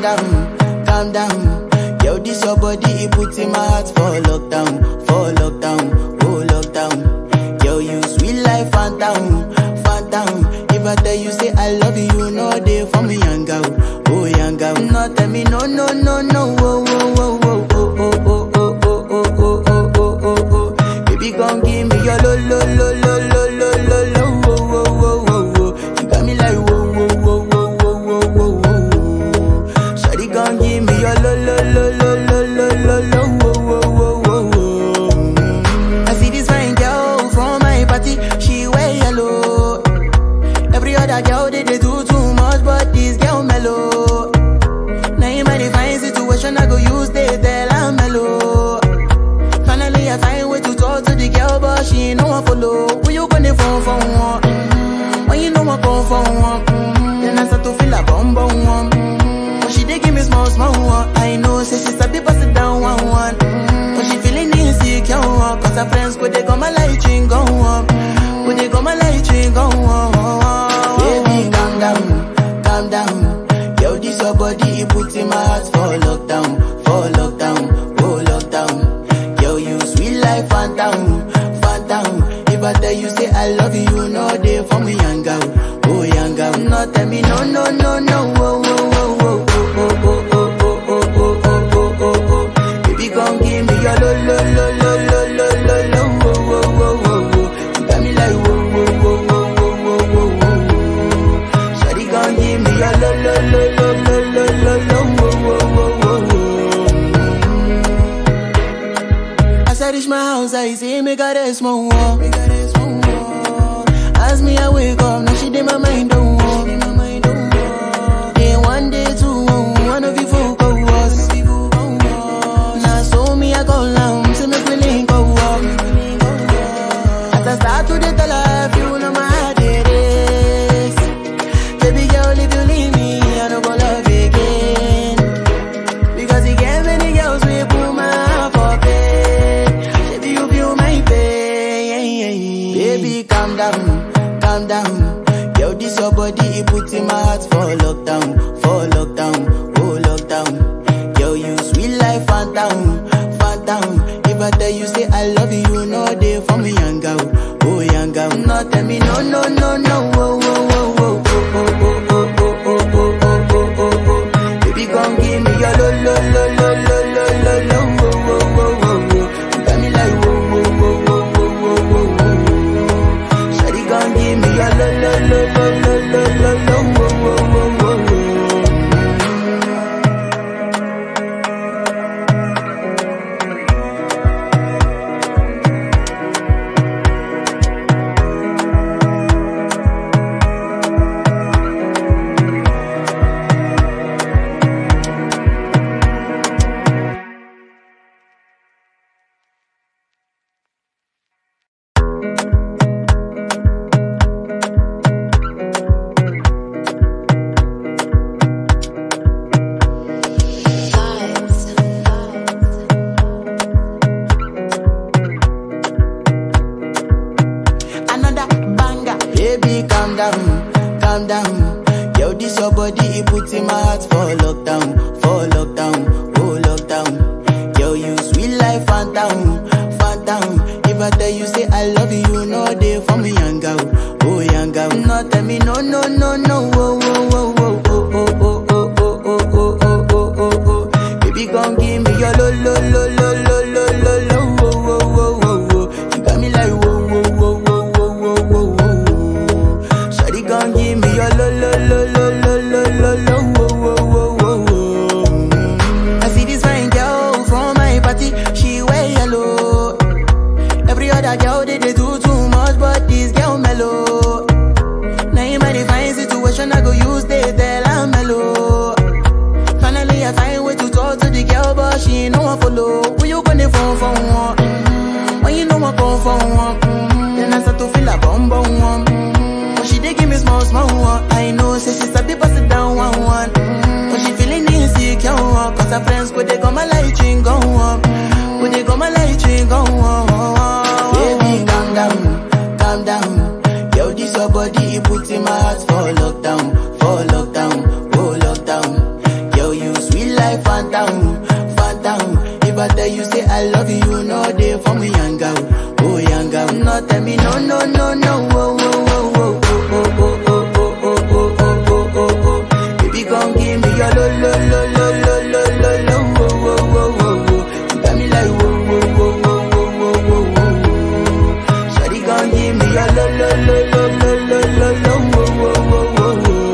down, calm down. Yo, this your body, it puts in my heart for lockdown, for lockdown, oh lockdown. Yo, you sweet life, phantom, phantom. If I tell you say I love you, you know they for me, young girl, oh young girl. No, tell me no, no, no, no, oh, oh, oh, oh, oh, oh, oh, oh, oh, oh, oh, oh, oh, oh, oh. Baby, gon' give me your lo, lo, lo, lo, lo, lo, lo, lo, oh, oh, oh, oh, oh. You got me like whoa, whoa, whoa, whoa, whoa, whoa, whoa, whoa. Shawty gon' give me your lo, lo, lo, lo, lo, lo, lo, lo, oh, oh, oh, oh, oh. I see this fine girl from my party, she wear yellow. Every other girl they, they do too much, but this girl mellow. Now in my fine situation, I go use they tell I'm mellow. Finally, I find way to talk to the girl, but she ain't no one follow. Who you gonna phone for one? Mm-hmm. When you know I come for one, mm-hmm. then I start to feel a bum bum one. Mm-hmm. But she dey give me small small one. I know, say she sabi pass it down one one. Mm-hmm. But she feeling insecure, one. cause her friends go they go my light ring go on. Go they go my light ring go on. Baby, calm down, calm down. Yo, this your body, it puts in my heart for lockdown, for lockdown, oh lockdown. Yo, you sweet life, phantom, phantom. If I tell you say I love you, you know they for me, young girl, oh young girl. No, tell me no, no, no, no, oh, oh, oh, oh, oh, oh, oh, oh, oh, oh, oh, oh, oh. Baby, come give me your lo, lo, lo, lo, lo, lo, lo, lo, oh, oh, oh, oh, oh. You got me like whoa, whoa, whoa, whoa, whoa, whoa, whoa, whoa. Shawty, come give me your lo, lo, lo, lo, lo, lo, lo, lo, oh, oh, oh, oh, oh. As I reach my house, I see me got a small wall. As me, I wake up, now she did my mind don't walk. Day one, day two, one of you folk go was. Now so me, I go down, see me feeling go up. As I start to the tell her, you know my heart it is. Baby girl, if you leave me, I don't go love again. Because he gave many girls we put my heart for bed. Baby, you feel my pain. Baby, calm down, calm down. Yo, this your body, it puts in my heart for lockdown, for lockdown, oh lockdown. Yo, you sweet life, phantom, phantom. If I tell you say I love you, you know they for me, young girl, oh young girl. No, tell me no, no, no, no, oh, oh, oh, oh, oh, oh, oh, oh, oh, oh, oh, oh, oh, oh. Baby, come give me your lo, lo, lo, lo, lo, lo, lo, lo, oh, oh, oh, oh, oh. You got me like whoa, whoa, whoa, whoa, whoa, whoa, whoa, whoa. Shawty, come give me your lo, lo, lo, lo, lo, lo, lo, lo, oh, oh, oh, oh, oh. another banger. Baby, calm down, calm down. Yo, this your body, it puts in my heart for lockdown, for lockdown, oh lockdown. Yo, you sweet life, phantom, phantom. If I tell you say I love you, you know they for me, young girl, oh young girl. No, tell me no, no, no, no, oh, oh, oh, oh, oh, oh, oh, oh, oh, oh, oh, oh, oh, oh, oh. Baby, come give me your lo, lo, lo, lo, lo, lo, lo, lo, oh, oh, oh, oh, oh. You got me like whoa, whoa, whoa, whoa, whoa, whoa, whoa, whoa. Shawty, come give me your lo, lo, lo, lo, lo, lo, lo, lo, oh, oh, oh, oh, oh. I see this fine girl from my party, she wear yellow. Every other girl they, they do too much, but this girl mellow. Now in my fine situation, I go use they tell I'm mellow. Finally, I find way to talk to the girl, but she ain't no one follow. Who you gonna phone for one? Mm-hmm. When you know I come for one, mm-hmm. then I start to feel a bum bum one. Mm-hmm. But she dey give me small small one. I know, say she sabi pass it down one one. Mm-hmm. But she feeling insecure, one. cause her friends go they go my light ring go on. Go they go my light ring go on. Baby, calm down, calm down. Yo, this your body, it puts in my heart for lockdown, for lockdown, oh lockdown. Yo, you I tell you say I love you, you know they for me young out, oh young out. No tell me no no no no, oh oh oh oh oh oh oh oh oh oh oh oh oh oh. Baby come give me your lo lo lo lo lo lo lo lo, oh oh oh oh oh. You got me like whoa whoa whoa whoa whoa whoa whoa whoa. Shawty come give me your lo lo lo lo lo lo lo lo, oh oh oh oh oh.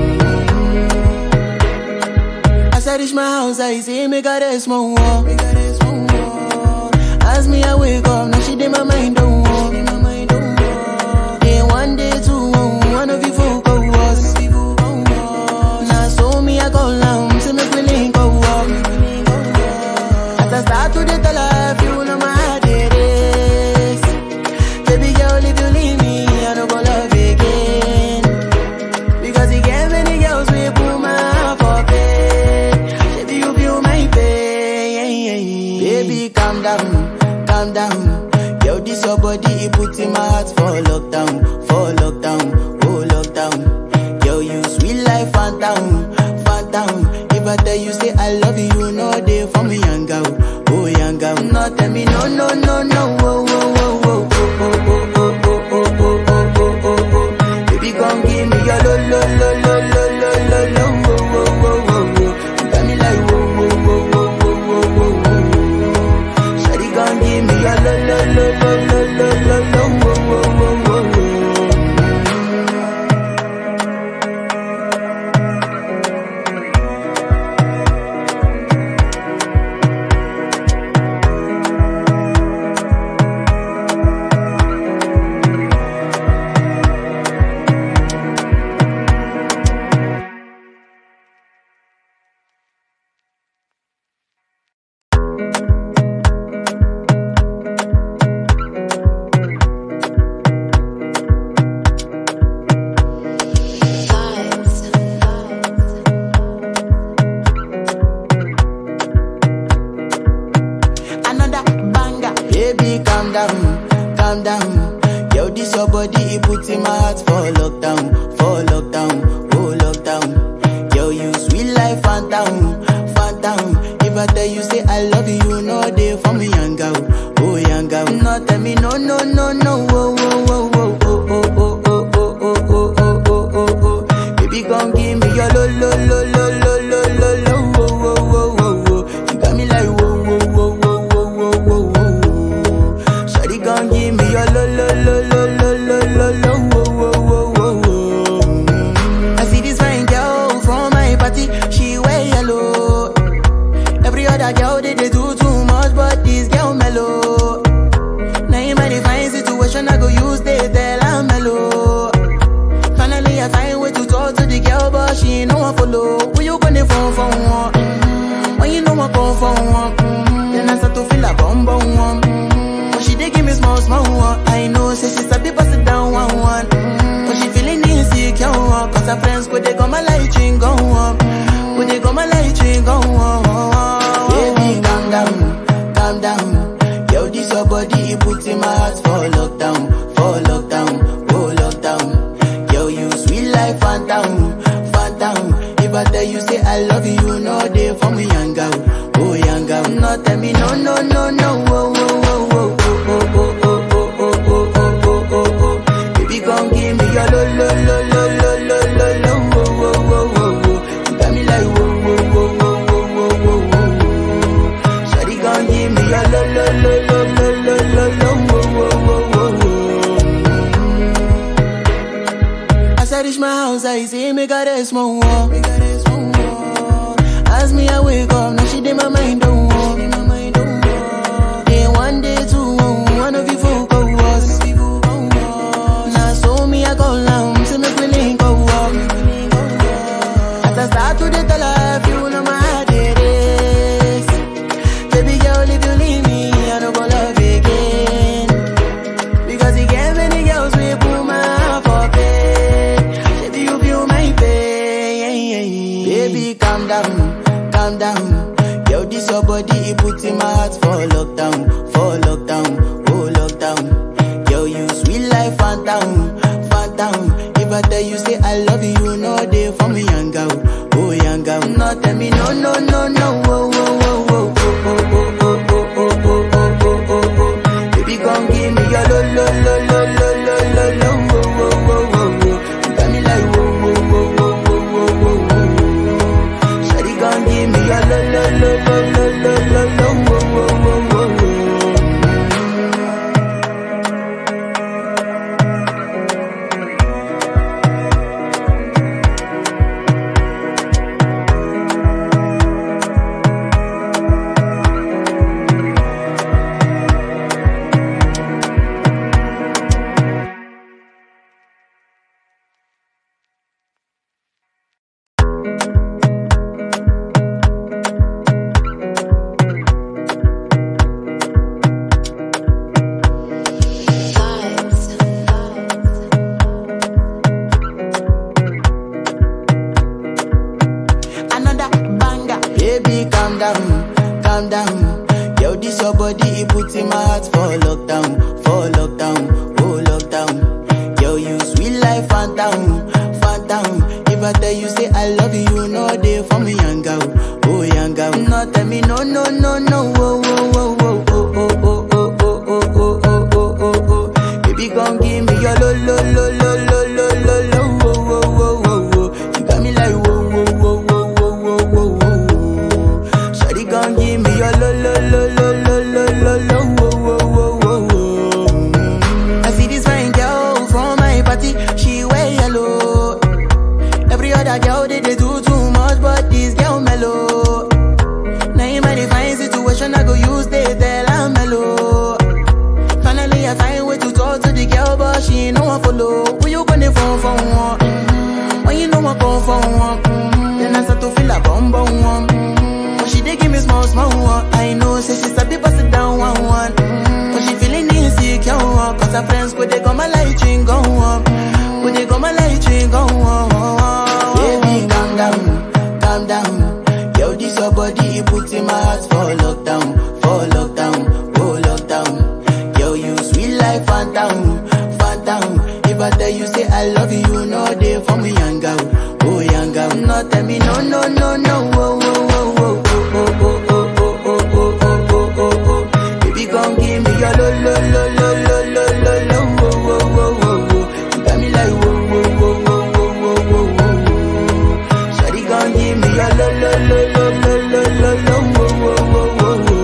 As I reach my house, I see me got a small wall. Me got a small wall. As me I wake up, now she did my mind don't walk. Day one, day two, one of you folk go was. Now so me I go down, see me feeling go up. As I start to the tell her, you know my heart it is. Baby girl, if you leave me, I don't go love again. Because he gave many girls we put my heart for bed. Baby, you feel my pain. Baby, calm down, calm down. Yo, this your body, it puts in my heart for lockdown, for lockdown, oh lockdown. Yo, you sweet life, phantom, phantom. If I tell you say I love you, you know they for me young girl, oh young girl. No, tell me no, no, no, no, oh, oh, oh, oh, oh, oh, oh, oh, oh, oh, oh, oh, oh, oh. Baby, come give me your lo lo lo lo lo lo lo lo wo wo wo wo wo. You got me like wo wo wo wo wo wo wo wo. Shawty, come give me your lo lo lo lo lo lo lo lo wo wo wo wo wo. another banger. Baby, calm down, calm down. Yo, this your body, it puts in my heart for lockdown, for lockdown, oh lockdown. Yo, you sweet life, phantom, phantom. If I tell you say I love you, you know they for me young girl, oh young girl. No, tell me no, no, no, no, oh, oh, oh, oh, oh, oh, oh, oh, oh, oh, oh, oh, oh, oh, oh. Baby, come give me your lo, lo, lo, lo, lo, lo, lo, lo, oh, oh, oh, oh, oh. You got me like whoa, whoa, whoa, whoa, whoa, whoa, whoa, whoa. Shawty gon' give me your lo lo lo lo lo lo lo lo wo wo wo wo wo. Mm. I see this fine girl from my party, she wear yellow. Every other girl they, they do too much, but this girl mellow. Now in my fine situation, I go use they tell I'm mellow. Finally, I find way to talk to the girl, but she ain't no one follow. Who you gonna phone for one? Mm, When you know I come for one, mm, then I start to feel a bum bum one. Mm, But she dey give me small small one. I know, say she sabi pass it down one one. Mm, But she feeling insecure, one, cause her friends go they go my light ring go on, go they go my light ring go on. Baby, calm down, calm down. Yo, this your body, it puts in my heart for lockdown, for lockdown, oh lockdown. Yo, you sweet life, phantom, phantom. If I tell you say I love you, you know they for me young girl, oh young girl. No, tell me no, no, no, no, oh, oh, oh, oh, oh, oh, oh, oh, oh, oh, oh, oh, oh, oh. Baby, come give me your lo, lo, lo, lo, lo, lo, lo, lo, oh, oh, oh, oh, oh. You got me like whoa, whoa, whoa, whoa, whoa, whoa, whoa, whoa. Shawty, come give me your lo, lo, lo, lo, lo, lo, lo, lo, oh, oh, oh, oh, oh. As I reach my house, I see me got a small wall. Me got a small wall. As me I wake up, now she did my mind don't walk. Day one, day two, one of you folk go was. Now so me I go down, see me feeling go up. As I start to the tell her, you know my heart it is. Baby girl, if you leave me, I don't go love again. Because he gave many girls we put my heart for bed. Baby, you feel my pain. Baby, calm down, calm down. Yo, this your body, it puts in my heart for lockdown, for lockdown, oh lockdown. Yo, you sweet life, phantom, phantom. If I tell you say I love you, you know they for me young girl, oh young girl. No, tell me no, no, no, no, oh, oh, oh, oh, oh, oh, oh, oh, down, calm down. Yo, this your body, it puts in my heart for lockdown, for lockdown, oh lockdown. Yo, you sweet life, phantom, phantom. If I tell you say I love you, you know they for me, young girl, oh young girl. No, tell me no, no, no, no, oh, oh, oh, oh, oh, oh, oh, oh, oh, oh, oh, oh, oh, oh. Baby, come give me your lo, lo, lo, lo, lo, lo, lo, lo, oh, oh, oh, oh, oh. You got me like whoa, whoa, whoa, whoa, whoa, whoa, whoa, whoa. Shawty, come give me your lo, lo, lo, lo, lo, lo, lo, lo, oh, oh, oh, oh, oh. I see this fine girl from my party, she wear yellow. Every other girl they, they do too much, but this girl mellow. Now in my divine situation, I go use they tell I'm mellow. Finally, I find way to talk to the girl, but she ain't no one follow. Who you gonna phone for one? Mm-hmm. When you know I come for one, mm-hmm. then I start to feel a bum bum one. Mm-hmm. But she dey give me small small one. I know, say she sabi pass it down one one. Mm-hmm. But she feeling insecure, one. cause her friends could they come my light ring go on. Could they come my light ring go on? Baby, calm down, calm down. Yo, this your body, it puts in my heart for lockdown, for lockdown, oh lockdown. Yo, you sweet life, phantom, phantom. If I tell you say I love you, you know they for me, young girl, oh young girl. No, tell me no, no, no, no, oh, oh, oh, oh, oh, oh, oh, oh, oh, oh, oh, oh, oh, oh. Baby, come give me your lo, lo, lo, lo, lo, lo, lo, lo, oh, oh, oh, oh, oh. You got me like whoa, whoa, whoa, whoa, whoa, whoa, whoa, whoa. Shawty, come give me your lo, lo, lo, lo, lo, lo, lo, lo, oh, oh, oh, oh,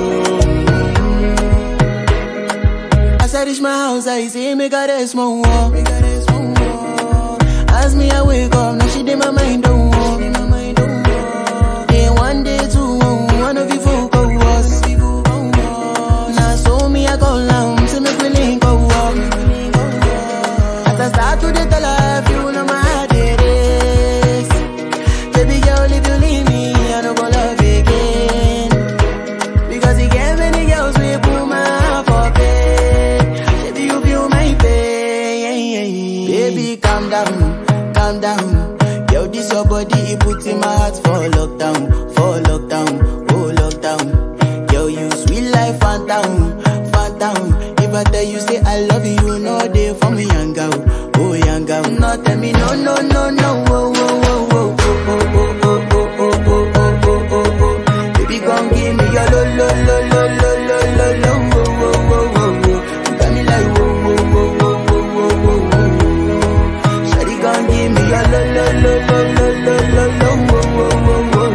oh. As I reach my house, I see me got a small wall. Me got a small wall. As me I wake up, now she did my mind don't walk. Day one, day two, one of you folk go was. Now so me I go down, see me feeling go up. As I start to the tell her, you know my heart it is. Baby girl, if you leave me, I don't go love again. Because you get many girls we put my heart for bed. Baby, you feel my pain. Baby, calm down, calm down. Yo, this your body, it puts in my heart for lockdown, for lockdown, oh lockdown. Yo, you sweet life, phantom, phantom. If I tell you say I love you, you know they for me, young girl, oh young girl. No, tell me no, no, no, no, oh, oh, oh, oh, oh, oh, oh, oh, oh, oh, oh, oh, oh, oh, oh. Baby, come give me your lo, lo, lo, lo, lo, lo, lo, lo, oh, oh, oh, oh, oh. You got me like whoa, whoa, whoa, whoa, whoa, whoa, whoa, whoa. Shawty, come give me your lo, lo, lo, lo, lo, lo, lo, lo, oh, oh, oh, oh, oh.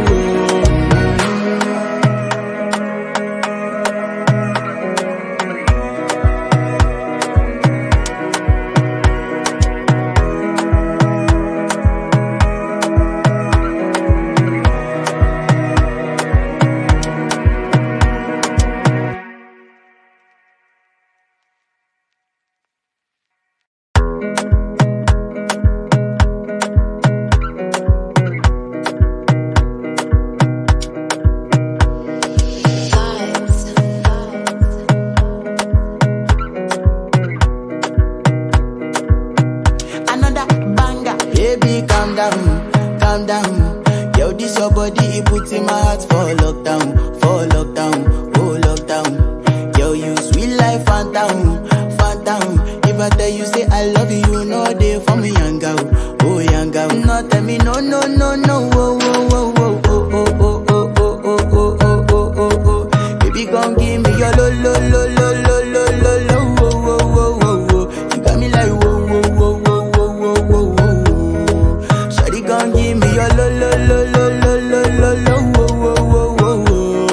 another banger. Baby, calm down, calm down. Yo, this your body, it puts in my heart for lockdown, for lockdown, oh lockdown. Yo, you sweet life, phantom, phantom. If I tell you say I love you, you know they for me, young girl, oh young girl. No, tell me no, no, no, no, oh, oh, oh, oh, oh, oh, oh, oh, oh, oh, oh, oh, oh, oh, oh. Baby, come give me your lo, lo, lo, lo, lo, lo, lo, lo, oh, oh, oh, oh, oh. You got me like whoa, whoa, whoa, whoa, whoa, whoa, whoa, whoa. Shawty, come give me your lo, lo, lo, lo, lo, lo, lo, lo, oh, oh, oh, oh,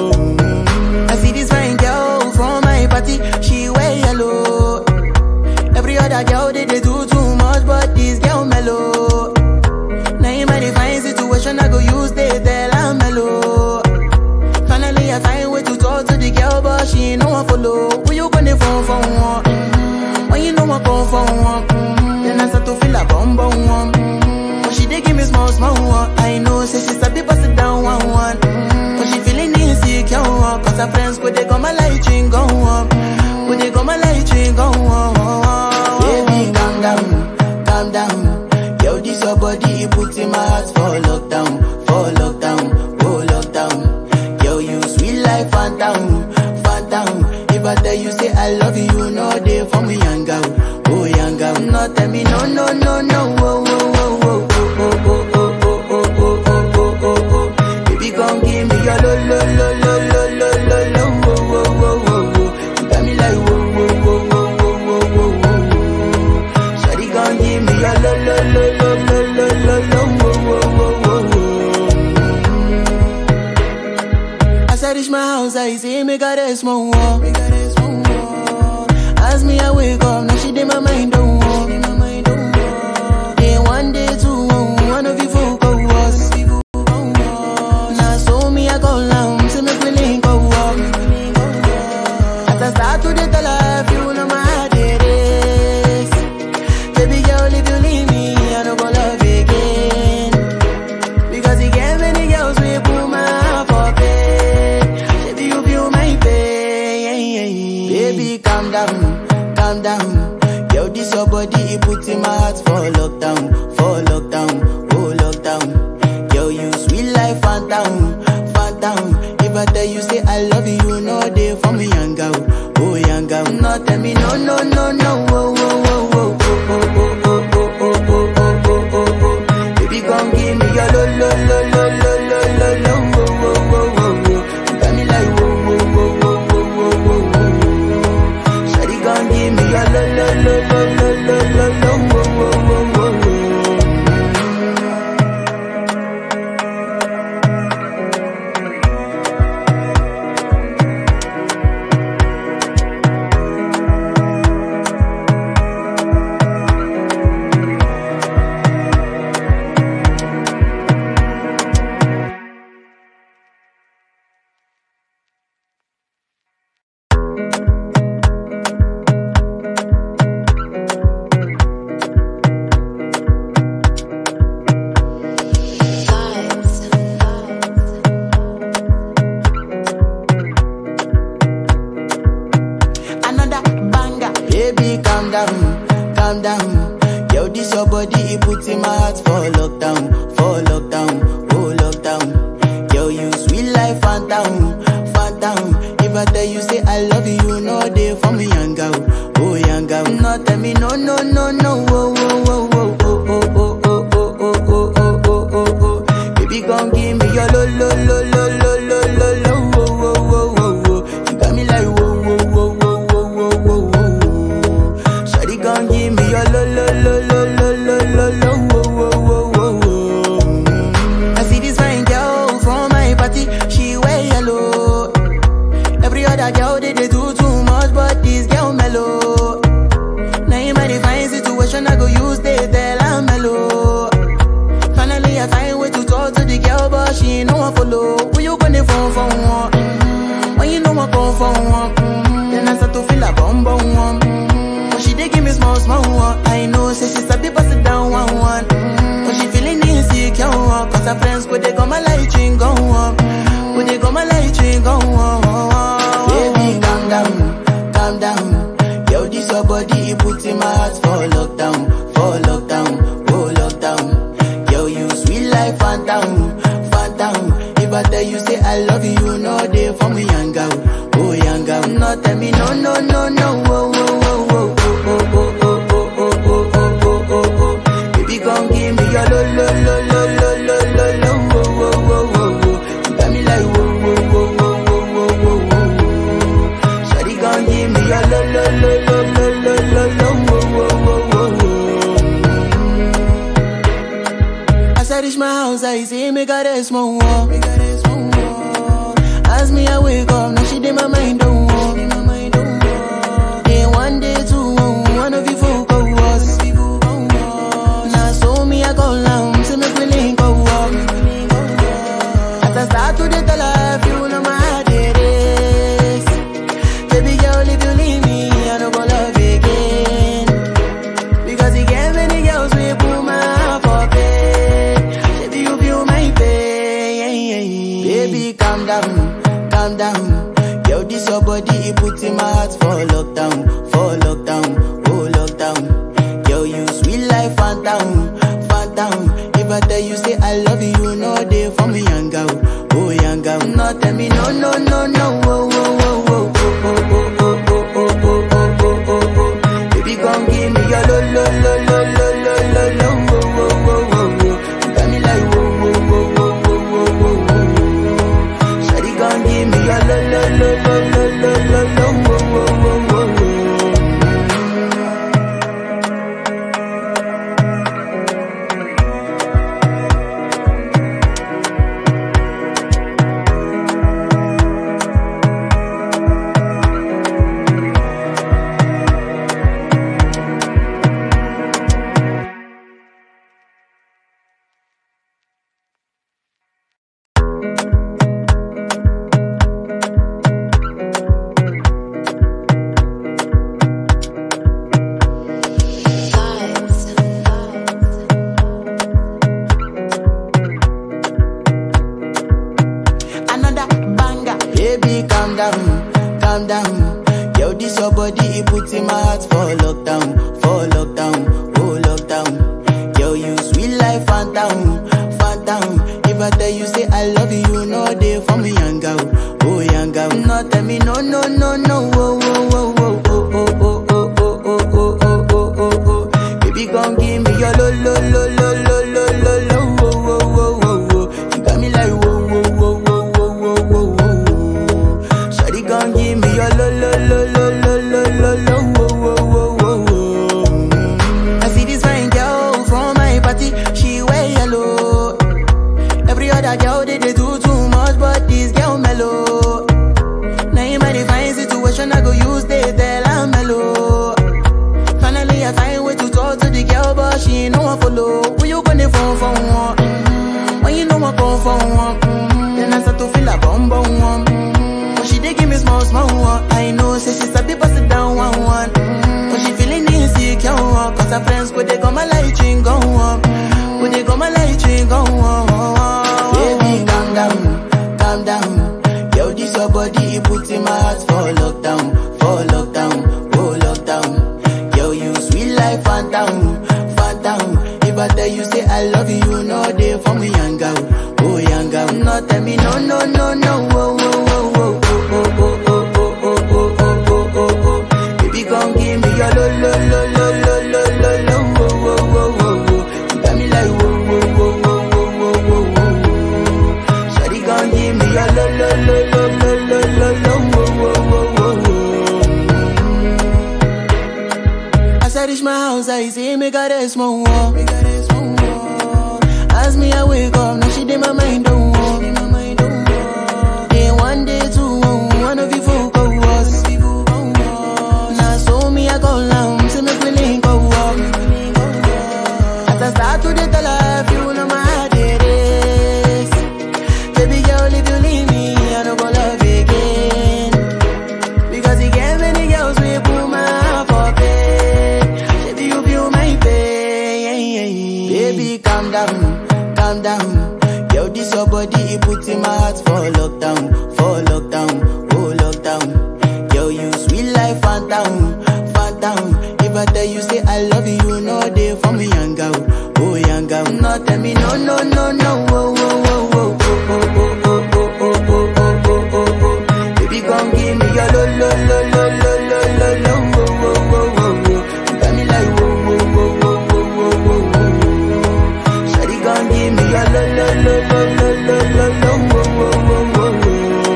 oh. I see this fine girl from my party, she wear yellow. Every other girl they, they do too much, but this girl mellow. Now in my divine situation, I go use they tell I'm mellow. Finally, I find way to talk to the girl, but she ain't no one follow. Who you gonna phone for one? Mm-hmm. When you know I come for one, mm-hmm. then I start to feel a bum bum one. Mm-hmm. But she dey give me small small one. I know, say she sabi pass it down one one. Mm-hmm. But she feeling insecure, one, cause her friends could they come my light ring go on. Could they come my light ring go on? Baby, calm down, calm down. Yo, this your body, it puts in my heart for lockdown, for lockdown, oh lockdown. Yo, you day for me, young girl. Oh, young girl. No, tell me, no, no, no, no. Oh, oh, oh, oh, oh, oh, oh, oh, oh, oh, oh, oh, oh, oh. Baby, come give me your lo, lo, lo, lo, lo, lo, lo, lo. Oh, oh, oh, oh, oh. You got me like, whoa, whoa, whoa, whoa, whoa, whoa, whoa, whoa. Shawty, come give me your lo, lo, lo, lo, lo, lo, lo, lo. Oh, oh, oh, oh, oh. As I reach my house, I see me got a small wall. Me got a small wall. As me, I wake up, now she did my mind don't walk. Day one, day two, one of you folk go was. Now so me, I go down, see me feeling go walk. As I start to the tell her, you know my heart it is. Baby girl, if you leave me, I don't go love again. Because he gave many girls we put my heart for bed. Baby, you feel my pain. Baby, calm down, calm down. Yo, this your body, it puts in my heart for lockdown, for lockdown, oh lockdown. Yo, you sweet life, phantom, phantom. If I tell you say I love you, you know they for me, young girl, oh young girl. No, tell me no, no, no, no, oh, oh, oh, oh, oh, oh, oh, oh, oh, oh, oh, oh, oh, oh. Baby, come give me your lo, lo, lo, lo, lo, lo, lo, lo, oh, oh, oh, oh, oh. You got me like, whoa, whoa, whoa, whoa, whoa, whoa, whoa, whoa. Shawty, come give me your lo, lo, lo, lo, lo, lo, lo, lo, oh, oh, oh, oh, oh. another banger. Baby, calm down, calm down. Yo, this your body, it puts in my heart for lockdown, for lockdown, oh lockdown. Yo, you sweet life, phantom, phantom. If I tell you say I love you, you know they for me, young girl, oh young girl. No, tell me no, no, no, no, oh, oh, oh, oh, oh, oh, oh, oh, oh, oh, oh, oh, oh, oh, oh. Baby, come give me your lo, lo, lo, lo, lo, lo, lo, lo, oh, oh, oh, oh, oh. You got me like whoa, whoa, whoa, whoa, whoa, whoa, whoa, whoa. Shawty, come give me your lo, lo, lo, lo, lo, lo, lo, lo, oh, oh, oh, oh, oh. I see this fine girl from my party, she wear yellow. Every other girl they, they do too much, but this girl mellow. Now in my divine situation, I go use they tell I'm mellow. Finally, I find way to talk to the girl, but she ain't no one follow. Who you gonna phone for one? Mm-hmm. When you know I come for one, mm-hmm. then I start to feel a bum bum one. Mm-hmm. But she dey give me small small one. I know, say she's a bit it down one one. Mm-hmm. But she feeling insecure, one. cause her friends go they go my light ring go on. Go they go my light ring go on. Baby, calm down, calm down. Yo, this your body, it puts in my heart for lockdown, for lockdown, oh lockdown. Yo, you sweet life, phantom, phantom. If I tell you say I love you, you know they for me, young girl, oh young girl. No, tell me no, no, no, no, oh, oh, oh, oh, oh, oh, oh, oh, oh, oh, oh, oh, oh, oh. Baby, come give me your lo, lo, lo, lo, lo, lo, lo, lo, oh, oh, oh, oh, oh. You got me like whoa, whoa, whoa, whoa, whoa, whoa, whoa, whoa. Shawty, come give me your lo, lo, lo, lo, lo, lo, lo, lo, oh, oh, oh, oh, oh. As I reach my house, I see me got a small wall. As me, I wake up, now she did my mind don't walk. Day one, day two, one of you folk go was. Now so me, I go down, see me feeling go walk. As I start to the tell her, you know my heart it is. Baby girl, if you leave me, I don't go love again. Because he gave many girls we put my heart for bed. Baby, you feel my pain. Baby, calm down, calm down. Yo, this your body, it puts in my heart for lockdown, for lockdown, oh lockdown. Yo, you sweet life, phantom, phantom. If I tell you say I love you, you know they for me, young girl, oh young girl. No, tell me no, no, no, no, oh, oh, oh, oh, oh, oh, oh, oh, oh, oh, oh, oh, oh, oh, oh. calm down. Yo, this your body, it put in my heart for lockdown, for lockdown, oh lockdown. Yo, you sweet life, phantom, phantom. If I tell you say I love you, no day for me, young girl, oh young girl. No tell me no, no, no, no, oh, oh, oh, oh, oh, oh, oh, oh, oh, oh, oh, oh, oh, oh, oh. Baby, gon' give me your lo, lo, lo, lo, lo, lo, lo, lo, oh, oh, oh, oh, oh. You got me like whoa, whoa, whoa, whoa, whoa, whoa, whoa, whoa. Shawty gon' give me your lo, lo, lo, lo, lo, lo, lo, lo, whoa, whoa, whoa, whoa, whoa. I see this fine girl from my party, she wear yellow. Every other girl they, they do too much, but this girl mellow. Now in my divine situation, I go use they tell I'm mellow. Finally, I find way to talk to the girl, but she ain't no one follow. Who you gonna phone for one? Mm-hmm. When you know I come for one, mm-hmm. then I start to feel a bum bum one. Mm-hmm. But she dey give me small small one. I know, say she's a bit pass it down one one. Mm-hmm. But she feeling insecure, one. cause her friends go they go my light ring go on. Go they go my light ring go on. Baby, calm down, calm down. Yo, this your body, it put in my heart for lockdown, for lockdown, oh lockdown. Yo, you sweet life, phantom, phantom. If I tell you say I love you, no day for me, young girl, oh young girl. No tell me no, no, no, no, oh, oh, oh, oh, oh, oh, oh, oh, oh, oh, oh, oh, oh, oh. Baby, gon' give me your lo, lo, lo, lo, lo, lo, lo, lo, oh, oh, oh, oh, oh. You got me like whoa, whoa, whoa, whoa, whoa, whoa, whoa, whoa. Shawty gon' give me your lo, lo, lo, lo, lo, lo, lo, lo, oh, oh, oh, oh, oh. As I reach my house, I see me got a small wall. Me got a small wall. As me, I wake up, now she did my mind don't walk. Day one, day two, one of you folk go was. Now so me, I go down, see me feeling go up. As I start to the tell her, you know my heart it is. Baby girl, if you leave me, I don't go love again. Because he gave many girls we put my heart for bed. Baby, you feel my pain. Baby, calm down, calm down. Yo, this your body, it put in my heart for lockdown, for lockdown, oh lockdown. Yo, you sweet life, phantom, phantom. If I tell you say I love you, no day for me, young girl, oh young girl. No, tell me no, no, no, no, oh, oh, oh, oh, oh, oh, oh, oh, oh, oh, oh, oh, oh, oh. Baby, gon' give me your lo lo lo lo lo lo lo lo wo wo wo wo wo. You got me like wo wo wo wo wo wo wo wo. Shawty gon' give me your lo lo lo lo lo lo lo lo wo wo wo wo wo.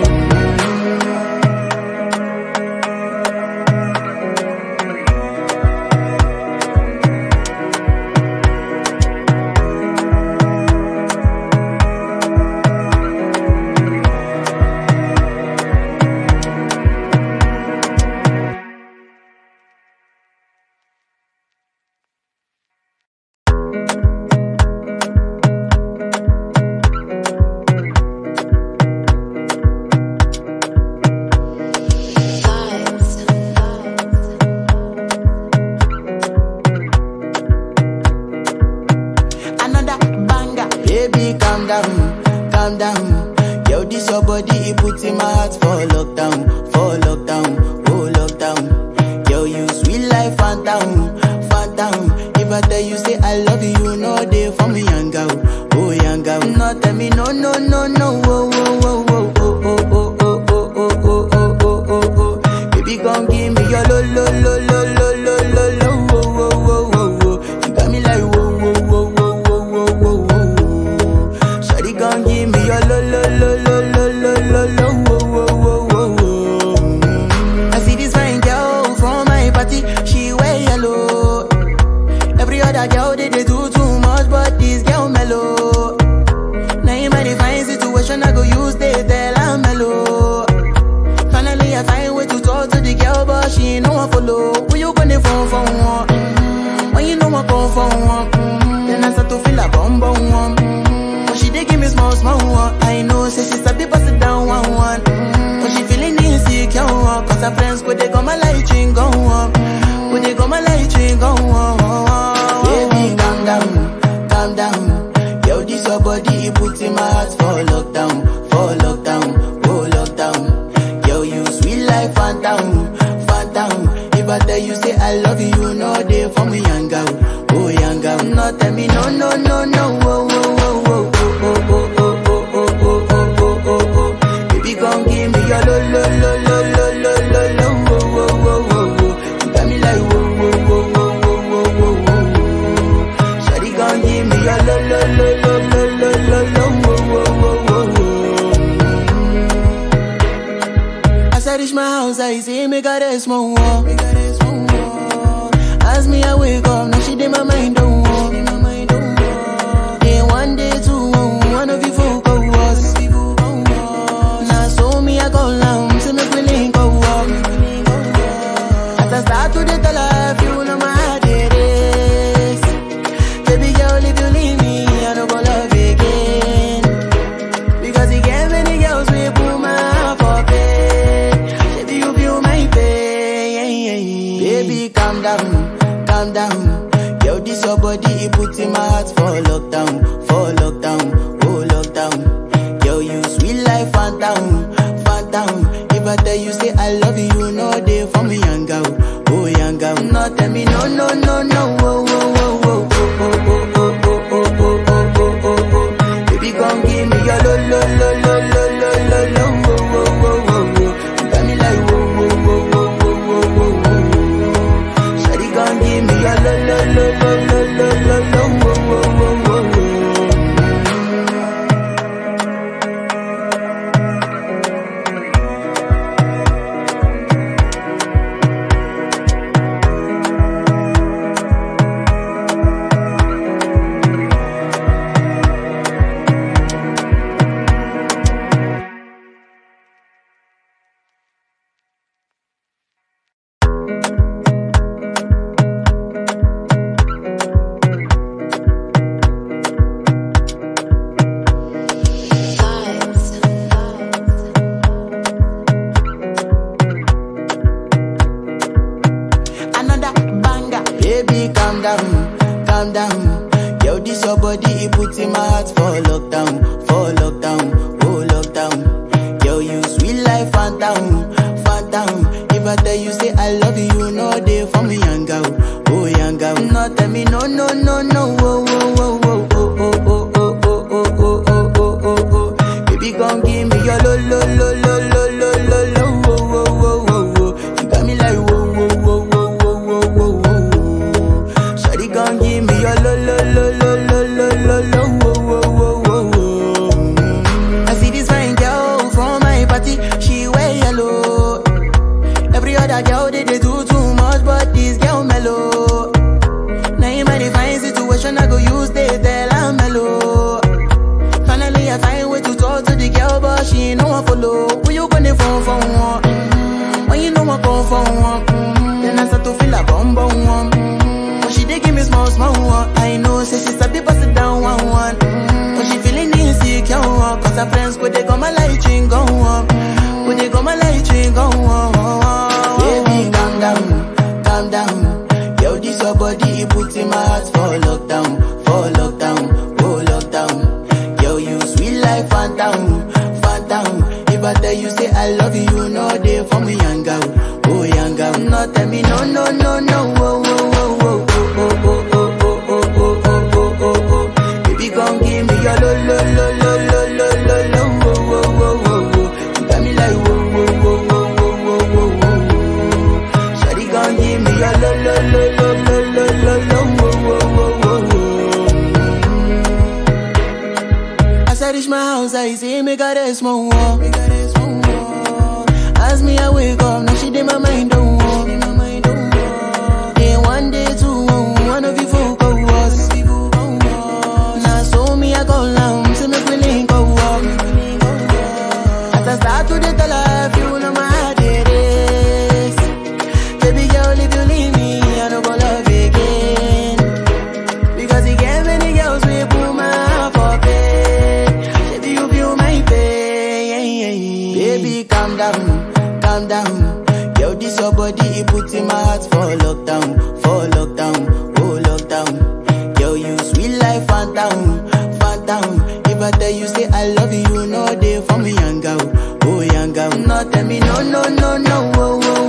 another banger. Baby, calm down, calm down. Yo, this your body, it put in my heart for lockdown, for lockdown, oh lockdown. Yo, you sweet life, phantom, phantom. If I tell you say I love you, no day for me, young girl, oh young girl. No, tell me no, no, no, no, oh, oh, oh, oh, oh, oh, oh, oh, oh, oh, oh, oh, oh, oh, oh. Baby, gon' give me your lo, lo, lo, lo, lo, lo, lo, lo, oh, oh, oh, oh, oh. You got me like whoa, whoa, whoa, whoa, whoa, whoa, whoa, whoa. Shawty gon' give me your lo, lo, lo, lo, lo, lo, lo, lo, oh, oh, oh, oh, oh. I see this fine girl from my party, she wear yellow. Every other girl they, they do too much, but this girl mellow. Now in my divine situation, I go use they tell I'm mellow. Finally, I find way to talk to the girl, but she ain't no one follow. Who you gonna phone for one? Mm-hmm. When you know I come for one, mm-hmm. then I start to feel a bum bum one. Mm-hmm. But she dey give me small small one. I know, say she's a bit pass it down one one. Mm-hmm. But she feeling insecure, one, cause her friends go they go my light ring go on. Go they go my light ring go on. Baby, calm down, calm down. Yo, this your body, it put in my heart for lockdown, for lockdown, oh lockdown. Yo, you sweet life, and phantom, phantom. If I tell you say I love you, you know they for me young girl, oh young girl. No tell me no no no no, oh oh oh oh oh oh oh oh oh oh oh oh oh oh. Baby come give me your lo lo lo lo lo lo lo lo, oh oh oh oh oh. You got me like whoa whoa whoa whoa whoa whoa whoa whoa. Shawty come give me your lo lo lo lo lo lo lo lo, oh oh oh oh oh. As I reach my house, I see me got a small wall. As me, I wake up, now she did my mind don't walk. Day one, day two, one of you folk go was. Now so me, I go down, see me feeling go walk. As I start to the tell her, you know my heart it is. Baby girl, if you leave me, I don't go love again. Because he gave many girls we put my heart for bed. Baby, you feel my pain. Baby, calm down, calm down. Yo, this your body, it puts in my heart for lockdown, for lockdown, oh lockdown. Yo, you sweet life, phantom, phantom. If I tell you say I love you, you know they for me young girl, oh young girl. No, tell me no, no, no, no, oh, oh, oh, oh, oh, oh, oh, oh, oh, oh, oh, oh, oh, oh. Baby, come give me your lo lo lo lo lo lo lo lo wo wo wo wo wo. You got me like wo wo wo wo wo wo wo wo. Shawty, come give me your lo lo lo lo lo lo lo lo wo wo wo wo wo. another banger. Baby, calm down, calm down. Yo, this your body, it puts in my heart for lockdown, for lockdown, oh lockdown. Yo, you sweet life, phantom, phantom. If I tell you say I love you, you know they for me young girl, oh young girl. No, tell me no, no, no, no, oh, oh, oh, oh, oh, oh, oh, oh, oh, oh, oh, oh, oh, oh, oh. Baby, come give me your lo, lo, lo, lo, lo, lo, lo, lo, oh, oh, oh, oh, oh. You got me like whoa, whoa, whoa, whoa, whoa, whoa, whoa, whoa. Shawty, come give me your lo, lo, lo, lo, lo, lo, lo, lo, oh, oh, oh, oh, oh. I see this fine girl from my party, she wear yellow. Every other girl they, they do too much, but this girl mellow. Now in my divine situation, I go use they tell I'm mellow. Finally, I find way to talk to the girl, but she ain't no one follow. Who you gonna phone for one? Mm-hmm. When you know I come for one, mm-hmm. then I start to feel a bum bum one. Mm-hmm. But she dey give me small small one. I know, say she sabi pass it down one one. Mm-hmm. But she feeling insecure, one. cause her friends go they go my light ring go on. Go they go my light ring go on. Baby, calm down, calm down. Yo, this your body, it puts in my heart for lockdown, for lockdown, oh lockdown. Yo, you sweet life, phantom, phantom. If I tell you say I love you, you know they for me young girl, oh young girl. No, tell me no, no, no, no, oh, oh, oh, oh, oh, oh, oh, oh, oh, oh, oh, oh, oh, oh, oh. Baby, come give me your lo, lo, lo, lo, lo, lo, lo, lo, oh, oh, oh, oh, oh. You got me like whoa, whoa, whoa, whoa, whoa, whoa, whoa, whoa. Shawty, come give me your lo, lo, lo, lo, lo, lo, lo, lo, oh, oh, oh, oh, oh. As I reach my house, I see me got a small wall. As me, I wake up, now she did my mind don't walk. Day one, day two, one of you folk go was. Now so me, I go down, see me feeling go walk. As I start to the tell her, you know my heart it is. Baby girl, if you leave me, I don't go love again. Because he gave many girls we put my heart for bed. Baby, you feel my pain. Baby, calm down, calm down. Yo, this your body, it puts in my heart for lockdown, for lockdown, oh lockdown. Yo, you sweet life, phantom, phantom. If I tell you say I love you, you know they for me young girl, oh young girl. No, tell me no, no, no, no, oh, oh,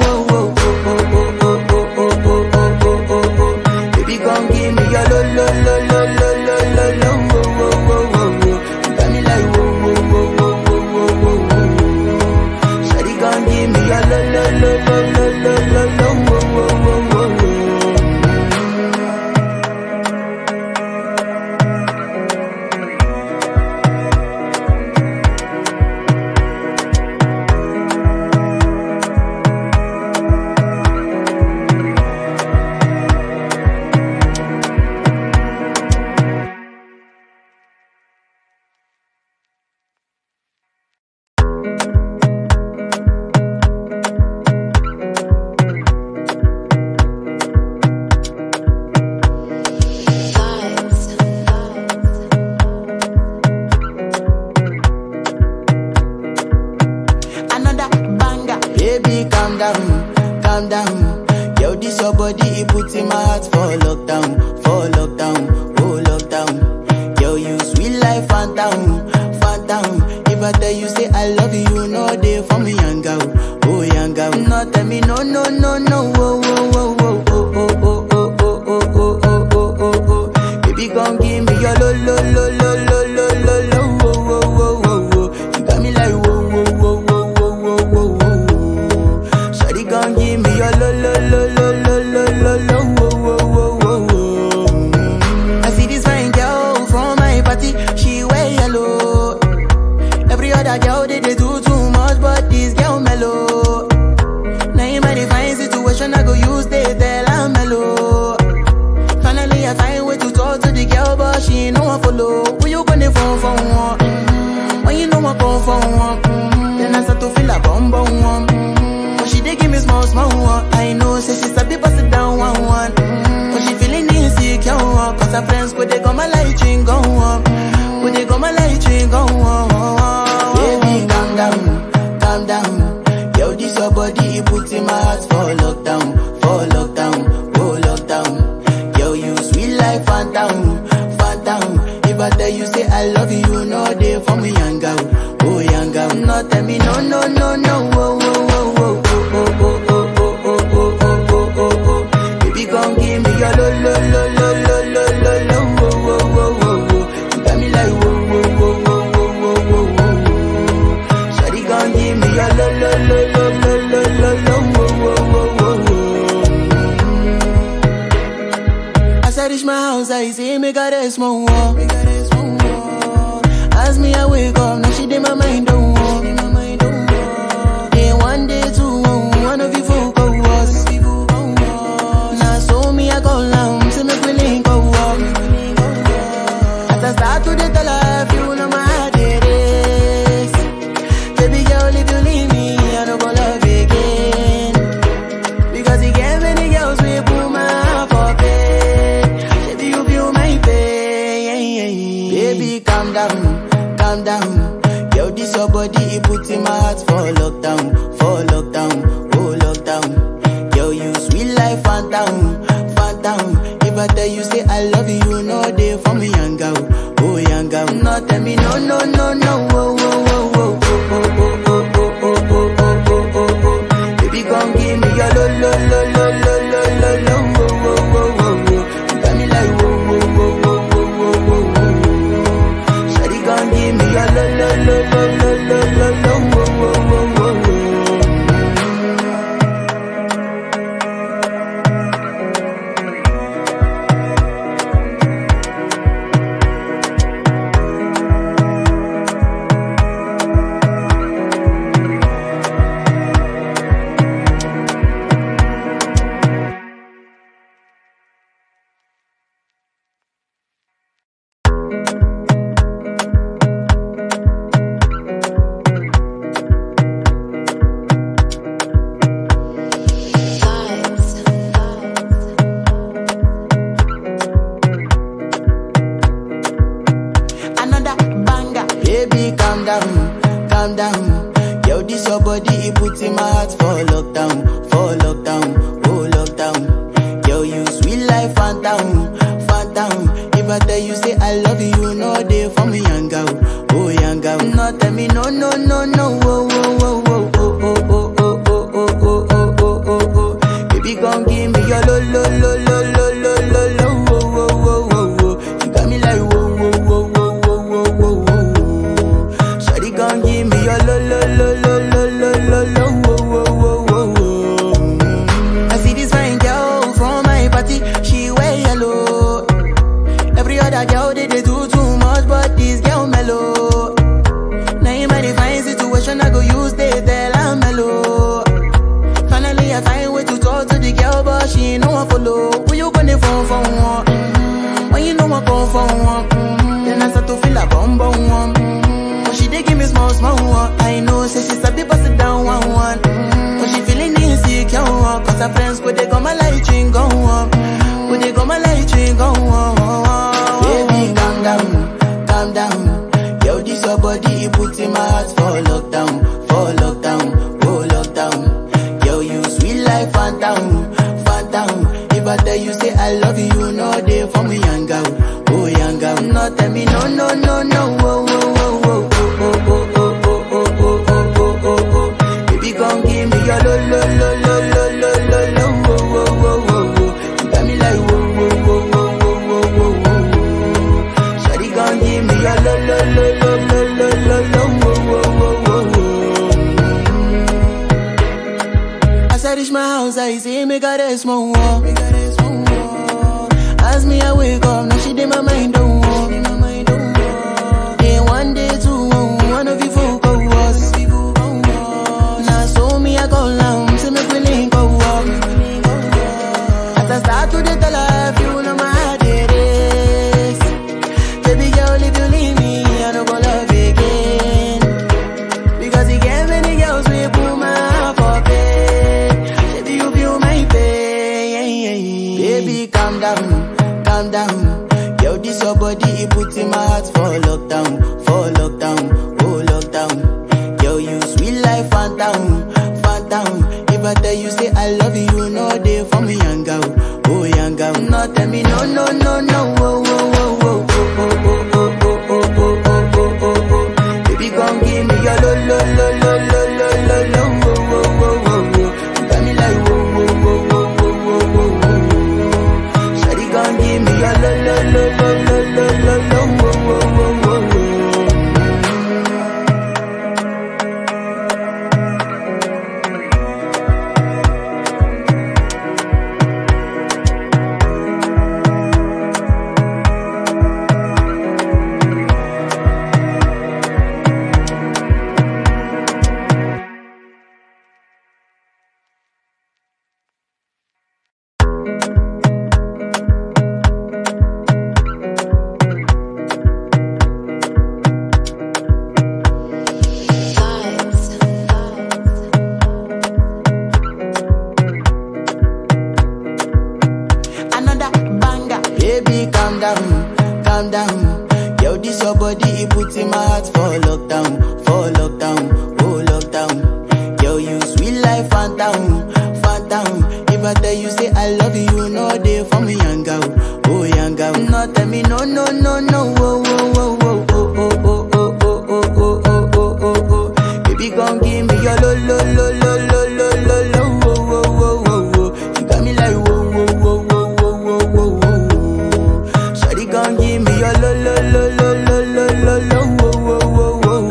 calm down. Yo, this your body, it puts in my heart for lockdown, for lockdown, oh lockdown. Yo, you sweet life, phantom, phantom. If I tell you say I love you, you know they for me, young girl, oh young girl. No, tell me no, no, no, no, oh, oh, oh, oh, oh, oh, oh, oh, oh, oh, oh, oh, oh, oh, oh. Baby, come give me your lo, lo, lo, lo, lo, lo, lo, lo, oh, oh, oh, oh, oh. You got me like whoa, whoa, whoa, whoa, whoa, whoa, whoa, whoa. Shawty, come give me your lo, lo, lo, lo, lo, lo, lo, lo, oh, oh, oh, oh, oh. I see this fine girl from my party, she wear yellow. Every other girl they, they do too much, but this girl mellow. Now in my divine situation, I go use they tell I'm mellow. Finally, I find way to talk to the girl, but she ain't no one follow. Who you gonna phone for one? Mm-hmm. When you know I come for one, mm-hmm. then I start to feel a bum bum one. Mm-hmm. But she dey give me small small one. I know, say she's a bit it down one one. Mm-hmm. But she feeling insecure, one. cause her friends go they go my light ring go on. Go they go my light ring go on. Baby, calm down, calm down. Yo, this your body, it puts in my heart for lockdown, for lockdown, oh lockdown. Yo, you sweet life, phantom, phantom. If I tell you say I love you, you know they for me, young girl, oh young girl. No, tell me no, no, no, no, oh, oh, oh, oh, oh, oh, oh, oh, oh, oh, oh, oh, oh, oh. Baby, come give me your lo, lo, lo, lo, lo, lo, lo, lo, oh, oh, oh, oh, oh. You got me like whoa, whoa, whoa, whoa, whoa, whoa, whoa, whoa. Shawty, come give me your lo, lo, lo, lo, lo, lo, lo, lo, oh, oh, oh, oh, oh. As I reach my house, I see me got a small wall. As me, I wake up, now she did my mind don't walk. Day one, day two, one of you folk go was. Now so me, I go down, see me feeling go walk. As I start to the tell her, you know my heart it is. Baby girl, if you leave me, I don't go love again. Because he gave many girls we put my heart for bed. Baby, you feel my pain. Baby, calm down, calm down. Yo, this your body, it puts in my heart for lockdown, for lockdown, oh lockdown. Yo, you sweet life, phantom, phantom. If I tell you say I love you, you know they for me, young girl, oh young girl. No, tell me no, no, no, no, oh, oh, oh, oh, oh, oh, oh, oh, oh, oh, oh, oh, oh, oh. Baby, come give me your lo, lo, lo, lo, lo, lo, lo, lo, oh, oh, oh, oh, oh. You got me like whoa, whoa, whoa, whoa, whoa, whoa, whoa, whoa. Shawty, come give me your lo, lo, lo, lo, lo, lo, lo, lo, oh, oh, oh, oh, oh. another banger. Baby, calm down, calm down. Yo, this your body, it puts in my heart for lockdown, for lockdown, oh lockdown. Yo, you sweet life, phantom, phantom. If I tell you say I love you, you know they for me, young girl, oh young girl. No, tell me no, no, no, no, oh, oh, oh, oh, oh, oh, oh, oh, oh, oh, oh, oh, oh, oh, oh. Baby, come give me your lo, lo, lo, lo, lo, lo, lo, lo, oh, oh, oh, oh, oh. You got me like whoa, whoa, whoa, whoa, whoa, whoa, whoa, whoa. Shawty, come give me your lo, lo, lo, lo, lo, lo, lo, lo, oh, oh, oh, oh, oh. I see this fine girl from my party, she wear yellow. Every other girl they, they do too much, but this girl mellow. Now in my divine situation, I go use they tell I'm mellow. Finally, I find way to talk to the girl, but she ain't no one follow. Who you gonna phone for one? Mm-hmm. When you know I come for one, mm-hmm. then I start to feel a bum bum one. Mm-hmm. But she dey give me small small one. I know, say she's a bit it down one one. Mm-hmm. But she feeling insecure, one, cause her friends go they go my light ring go on. Go they go my light ring go on. Baby, calm down, calm down. Yo, this your body, it puts in my heart for lockdown, for lockdown, oh lockdown. Yo, you sweet life, phantom, I see me got a small wall. As me I wake up, now she did my mind don't walk. Day one, day two, one of you folk go was. Now so me I go down, see me feeling go up. As I start to the tell her, if you know my heart it is. Baby girl, if you leave me, I don't go love again. Because you get many girls we put my heart for bed. Baby, you feel my pain. Baby, calm down, calm down. Yo, this your body, it put in my heart for lockdown, for lockdown, oh lockdown. Yo, you sweet life, phantom, phantom. If I tell you say I love you, no day for me, young girl, oh young girl. No, tell me no, no, no, no, oh, oh, oh, oh, oh, oh, oh, oh, oh, oh, oh, oh, oh, oh, oh. Baby, come give me your lo, lo, lo, lo, lo, lo, lo, lo, oh, oh, oh, oh, oh. You got me like whoa, whoa, whoa, whoa, whoa, whoa, whoa, whoa. Shawty, come give me your lo, lo, lo, lo, lo, lo, lo, lo, oh, oh, oh, oh, oh. another banger. Baby, calm down, calm down. Yo, this your body, it put in my heart for lockdown, for lockdown, oh lockdown. Yo, you sweet life, phantom, phantom. If I tell you say I love you, no day for me, young girl, oh young girl. No, tell me no, no, no, no, oh, oh, oh, oh, oh, oh, oh, oh, oh, oh, oh, oh, oh, oh, oh. Baby, gon' give me your lo, lo, lo, lo, lo, lo, lo, lo, oh, oh, oh, oh, oh. You got me like whoa, whoa, whoa, whoa, whoa, whoa, whoa, whoa. Shawty gon' give me your lo, lo, lo, lo, lo, lo, lo, lo, oh, oh, oh, oh,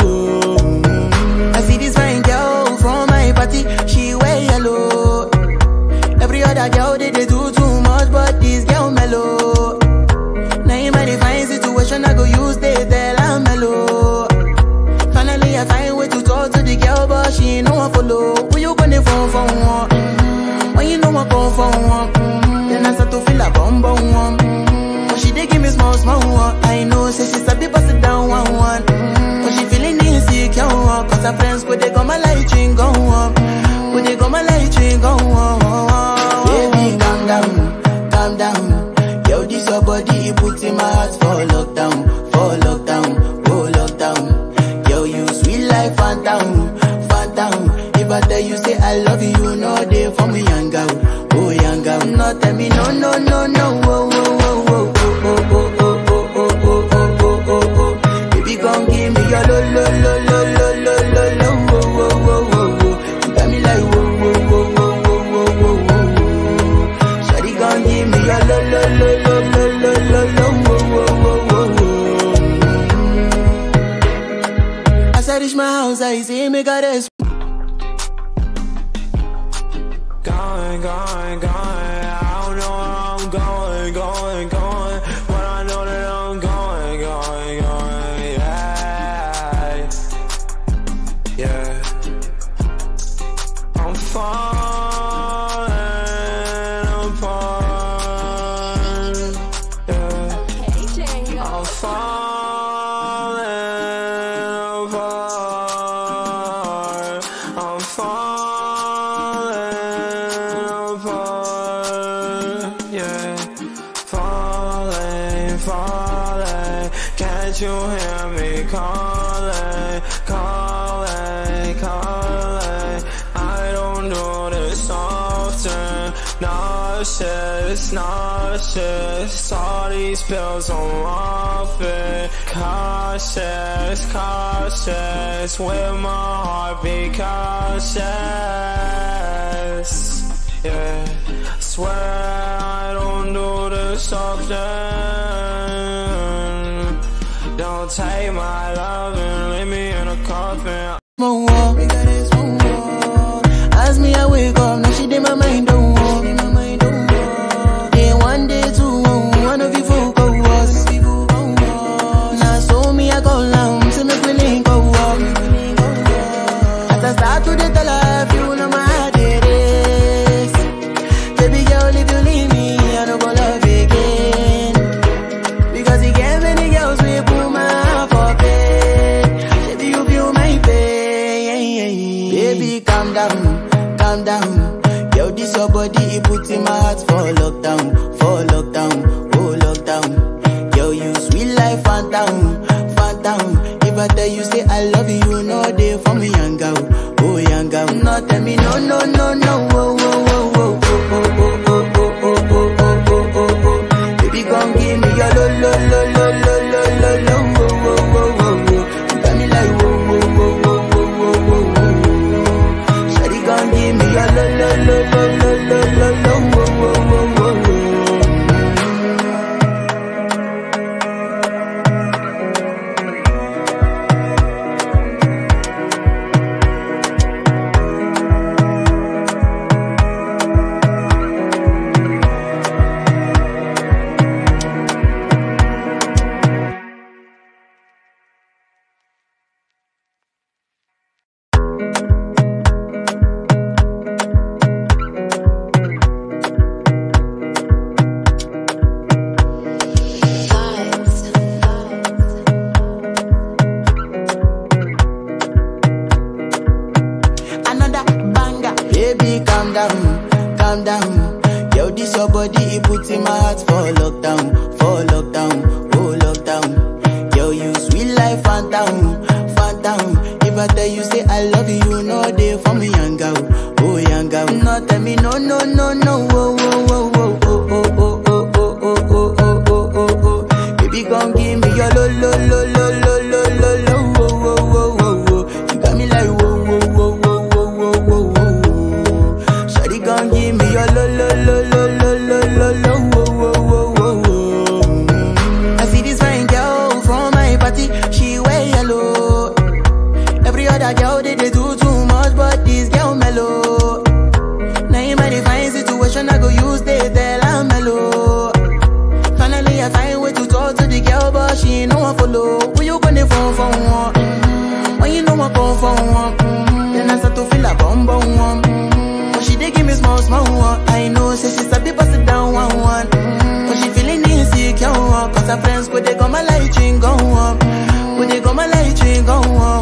oh. I see this fine girl from my party, she wear yellow. Every other girl they, they do too much, but this girl mellow. Now in my divine situation, I go use they tell I'm mellow. Finally, I find way to talk to the girl, but she ain't no one follow. Who you gonna phone for one? Mm-hmm. When you know I come for one, mm-hmm. then I start to feel a bum bum one. Mm-hmm. But she dey give me small small one. I know, say she sabi pass it down one one. Mm-hmm. But she feeling insecure, one. cause her friends go they go my light ring go on. Go they go my light ring go on. Baby, calm down, calm down. Yo, this your body, it put in my heart for lockdown, for lockdown, oh lockdown. Yo, you sweet life, phantom, phantom. If I tell you say I love you, no day for me, young girl, oh young girl. No, tell me no, no, no, no, oh, oh, oh, oh, oh, oh, oh, oh, oh, oh, oh, oh, oh, oh. Baby, gon' give me your lo, lo, lo, lo, lo, lo, lo, lo, oh, oh, oh, oh, oh. You got me like whoa, whoa, whoa, whoa, whoa, whoa, whoa, whoa. Shawty gon' give me your lo, lo, lo, lo, lo, lo, lo, lo, oh, oh, oh, oh, oh. As I reach my house, I see me got a Going, going, going. I don't know where I'm going, going, going. But I know that I'm going, going, going. Yeah. Yeah. I'm falling apart. Yeah. I'm falling apart. I'm falling apart. Yeah. Falling, falling. Can't you hear me calling, calling, calling? I don't do this often. Nauseous, nauseous. All these pills I'm off it. Cautious, cautious. With my heart be cautious. Yeah. Swear I don't do this often. Don't take my love and leave me in a coffin. small wall. As me I wake up, now she did my mind don't tell you say I love you, you know they for me young girl, oh young girl. No tell me no no no no, oh oh oh oh oh oh oh oh oh oh oh oh oh oh. Baby come give me your lo lo lo lo lo lo lo lo, oh oh oh oh oh. You got me like oh oh oh oh oh oh oh oh. Shawty come give me your lo lo lo lo lo lo lo lo, oh oh oh oh oh. another banger. Baby, calm down, calm down. Yo, this your body, it puts in my heart for lockdown, for lockdown, oh lockdown. Yo, you sweet life, phantom, phantom. If I tell you say I love you, you know they for me young girl, oh young girl. No, tell me no, no, no, no, oh, oh, oh, oh, oh, oh, oh, oh, oh, oh, oh, oh, oh, oh, oh. Baby, come give me your lo, lo, lo, lo, lo, lo, lo, lo, oh, oh, oh, oh, oh. You got me like whoa, whoa, whoa, whoa, whoa, whoa, whoa, whoa. Shawty gon' give me your lo lo lo lo lo lo lo lo whoa, whoa, whoa, whoa, whoa. I see this fine girl from my party, she wear yellow. Every other girl they, they do too much, but this girl mellow. Now in my divine situation, I go use they tell I'm mellow. Finally, I find way to talk to the girl, but she ain't no one follow. Who you gonna phone for one? Mm-hmm. When you know I come for one, mm-hmm. then I start to feel a bum bum one. Mm-hmm. But she dey give me small small one. I know, say she sabi pass it down one one. Mm-hmm. But she feeling insecure, one. cause her friends go they go my light ring go on. Go they go my light ring go on.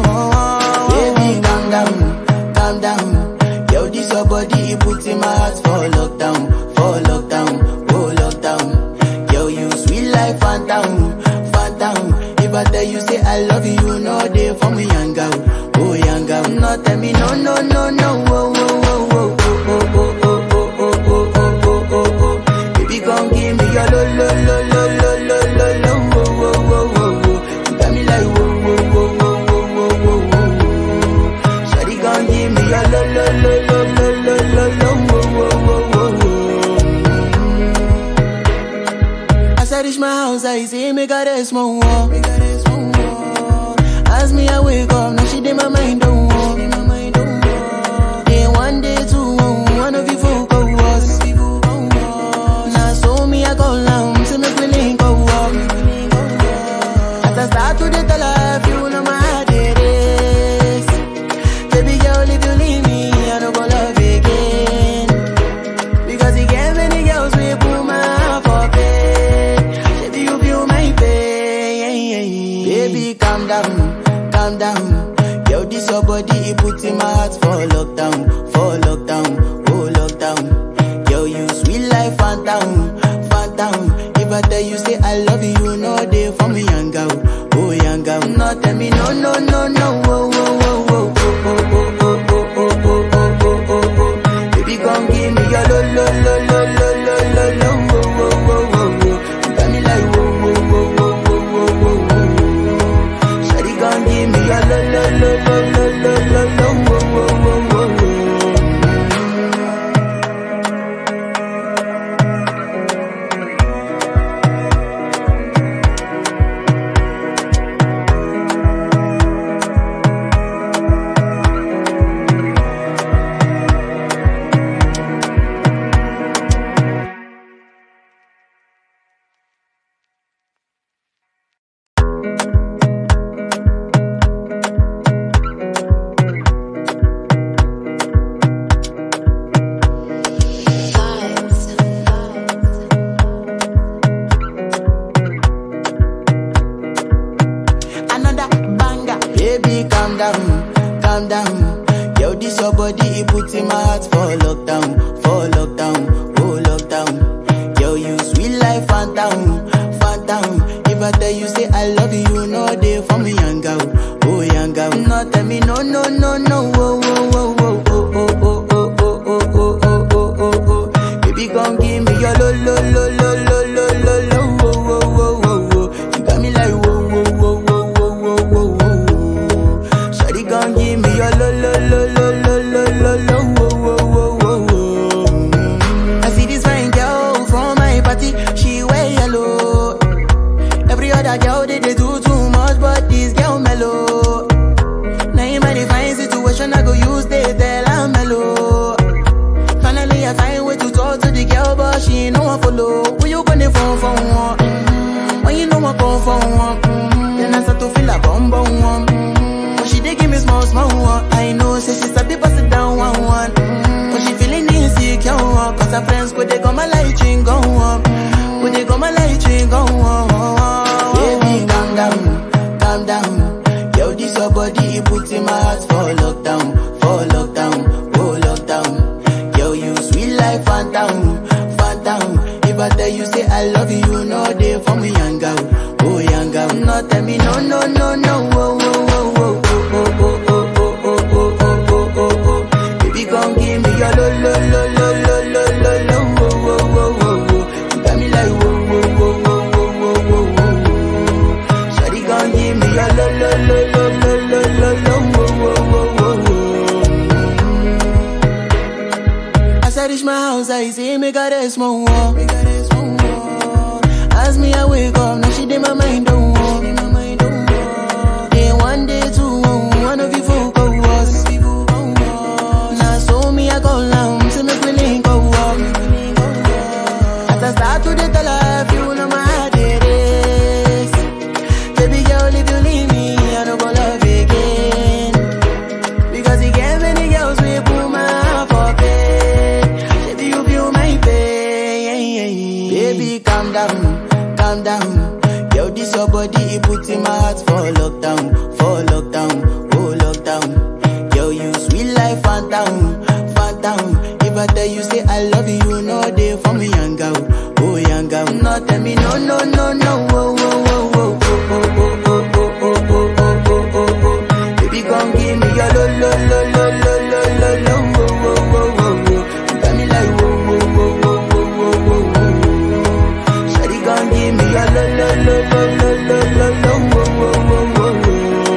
Baby, calm down, calm down. Yo, this your body, it puts in my heart for lockdown, for lockdown, oh lockdown. Yo, you sweet life, phantom, phantom. If I tell you say I love you, you know they for me young girl, oh young girl. No, tell me no, no, no, no, oh, oh, oh, oh, oh, oh, oh, oh, oh, oh, oh, oh, oh, oh. Baby, come give me your lo, lo, lo, lo, lo, lo, lo, lo, oh, oh, oh, oh, oh. You got me like whoa, whoa, whoa, whoa, whoa, whoa, whoa, whoa. Shawty, come give me your lo, lo, lo, lo, lo, lo, lo, lo, oh, oh, oh, oh, oh. As I reach my house, I see me got a small wall. As me, I wake up, now she did my mind don't walk. Day one, day two, one of you folk go was. Now so me, I go down, see me feeling go up. As I start to the tell her, you know my heart it is. Baby girl, if you leave me, I don't go love again. Because you get many girls we put my heart for bed. Baby, you feel my pain. Baby, calm down, calm down. Yo, this your body, it puts in my heart for lockdown, for lockdown, oh lockdown. Yo, you sweet life, phantom, phantom. If I tell you say I love you, you know they for me young girl, oh young girl. No, tell me no, no, no, no, oh, oh, oh, oh, oh, oh, oh, oh, oh, oh, oh, oh, oh, oh, oh. Baby, come give me your lo, lo, lo, lo, lo, lo, lo, lo, oh, oh, oh, oh, oh. You got me like whoa, whoa, whoa, whoa, whoa, whoa, whoa, whoa. Shawty, come give me your lo, lo, lo, lo, lo, lo, lo, lo, oh, oh, oh, oh, oh. another banger. Baby, calm down, calm down. Yo, this your body, it puts in my heart for lockdown, for lockdown, oh lockdown. Yo, you sweet life, phantom, phantom. If If I tell you say I love you, you know they for me young girl, oh young girl. No tell me no no no no, oh oh oh oh oh oh oh oh oh oh oh oh oh oh oh. Baby gon' give me your lo lo lo lo lo lo lo lo, oh oh oh oh oh. You got me like whoa whoa whoa whoa whoa whoa whoa whoa. Shawty gon' give me your lo lo lo lo lo lo lo lo, oh oh oh oh oh. I see this fine girl from my party, she wear yellow. Every other girl they, they do too much, but this girl mellow. Now in my divine situation, I go use they tell I'm mellow. Finally, I find way to talk to the girl, but she ain't no one follow. Who you gonna phone for one? Mm-hmm. When you know I come for one, mm-hmm. then I start to feel a bum bum one. Mm-hmm. But she dey give me small small one. I know, say she sabi pass it down one one. Mm-hmm. But she feeling insecure, one. cause her friends go they go my light ring go on. Go they go my light ring go on. Baby, calm down, calm down. Yo, this your body, it puts in my heart for lockdown, for lockdown, oh lockdown. Yo, you sweet life, phantom, phantom. If I tell you say I love you, you know they for me young girl, oh young girl. No tell me no no no no, oh oh oh oh oh oh oh oh oh oh oh oh oh oh. Baby, gon' give me your lo lo lo lo lo lo lo lo, oh oh oh oh oh. You got me like whoa whoa whoa whoa whoa whoa whoa whoa. Shawty gon' give me your lo lo lo lo lo lo lo lo, oh oh oh oh oh. As I reach my house, I see me got a small wall. Me got a small wall. As me, I wake up, now she did my mind don't walk. Day one, day two, one of you folk go was. Now so me, I go down, see me feeling go up. As I start to the tell her, you know my heart it is. Baby girl, if you leave me, I don't go love again. Because he gave many girls we put my heart for bed. Baby, you feel my pain. Baby, calm down, calm down. Yo, this your body, it puts in my heart for lockdown, for lockdown, oh lockdown. Yo, you sweet life, phantom, phantom. If I tell you say I love you, you know they for me young girl, oh young girl. No, tell me no, no, no, no, oh, oh, oh, oh, oh, oh, oh, oh, oh, oh, oh, oh, oh, oh. Baby, gon' give me your lo lo lo lo lo lo lo lo wo wo wo wo wo. You got me like wo wo wo wo wo wo wo wo. Shawty gon' give me your lo lo lo lo lo lo lo lo wo wo wo wo wo.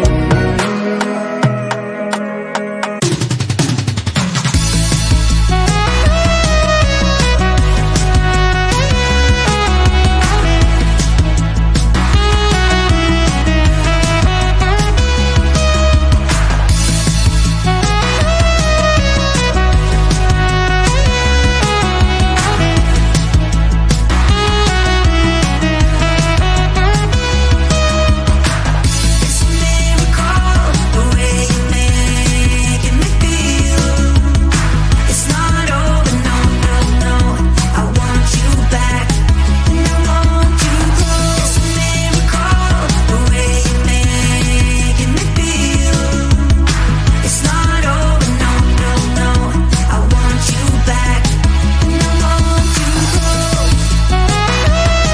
It's a miracle the way you make me feel. It's not over, no, no, no. I want you back, and I want you close. It's a miracle the way you make me feel. It's not over, no, no, no. I want you back, and I want you close.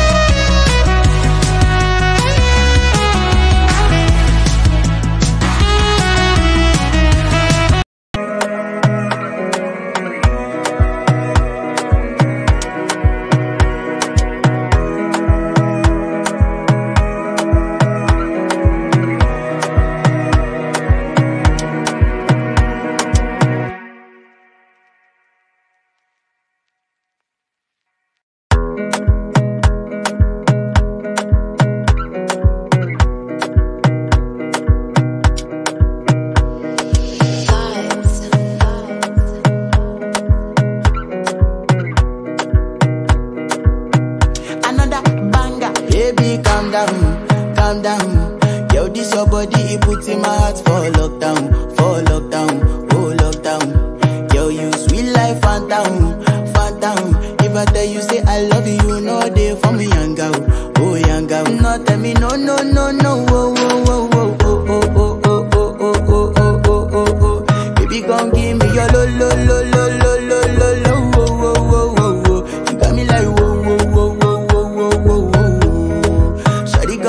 another banger. Baby, calm down, calm down. Yo, this your body, it puts in my heart for lockdown, for lockdown, oh lockdown. Yo, you sweet life, phantom, phantom. If I tell you say I love you, you know they for me young girl, oh young girl. No, tell me no, no, no, no, oh, oh, oh, oh, oh, oh, oh, oh, oh, oh, oh, oh, oh, oh, oh. Baby, gon' give me your lo, lo, lo, lo, lo, lo, lo, lo, oh, oh, oh, oh, oh. You got me like whoa, whoa, whoa, whoa, whoa, whoa, whoa, whoa. Shawty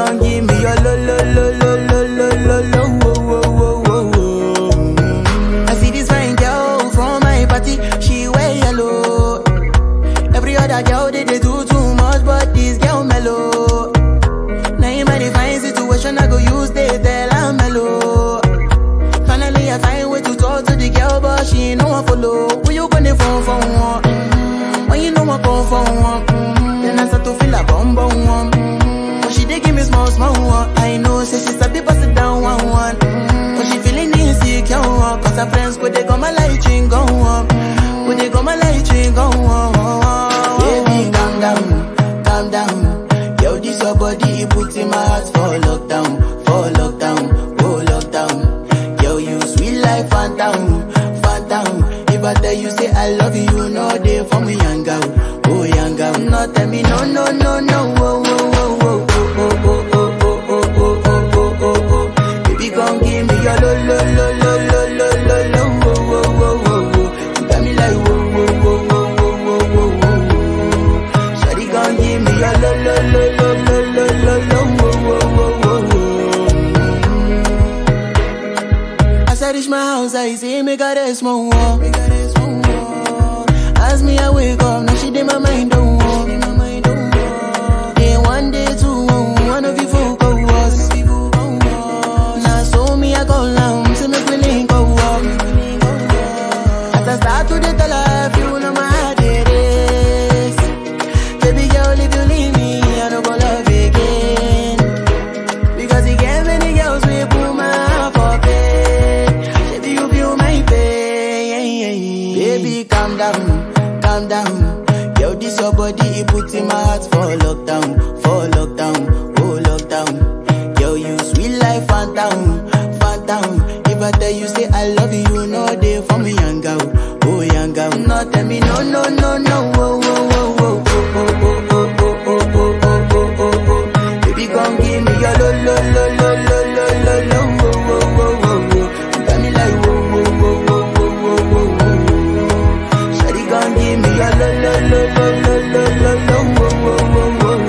follow. Who you gonna phone for one? Mm-hmm. When you know I come for one, mm-hmm. then I start to feel a bum bum one. Mm-hmm. But she dey give me small small one. I know, say she sabi pass it down one one. Mm-hmm. But she feeling insecure, one. cause her friends go they go my light ring go on. Go they go my light ring go on. Baby, calm down, calm down. Yo, this your body, it put in my heart for lockdown, for lockdown, oh lockdown. Yo, you sweet life, phantom, phantom. If I tell you say I love you, you know they for me young girl, oh young girl. No tell me no, no, no, no, oh, oh, oh, oh, oh, oh, oh, oh, oh, oh, oh, oh, oh, oh. Baby, come give me your lo, lo, lo, lo, lo, lo, lo, lo, oh, oh, oh, oh, oh. You got me like whoa, whoa, whoa, whoa, whoa, whoa, whoa, whoa. Shawty, come give me your lo, lo, lo, lo, lo, lo, lo, lo, oh, oh, oh, oh, oh. As I reach my house, I see me got a small wall. As me, I wake up, now she did my mind don't walk. Then one day, two, one of you folk go was. Now so me, I go down, see me feeling go up. As I start to the tell her, you know my heart it is. Baby girl, if you leave me, I don't go love again. Because you get many girls we put my heart for bed. Baby, you feel my pain. Baby, calm down, calm down. Yo, this your body, it put in my heart for lockdown, for lockdown, oh lockdown. Yo, you sweet life, phantom, phantom. If I tell you say I love you, you know they for me young girl, oh young girl. No, tell me no, no, no, no, oh, oh, oh, oh, oh, oh, oh, oh, oh, oh, oh, oh, oh, oh, oh. Baby, come give me your lo lo lo lo lo lo lo lo wo wo wo wo wo. You got me like wo wo wo wo wo wo wo wo. Shawty, come give me your lo lo lo lo lo lo lo lo wo wo wo wo wo.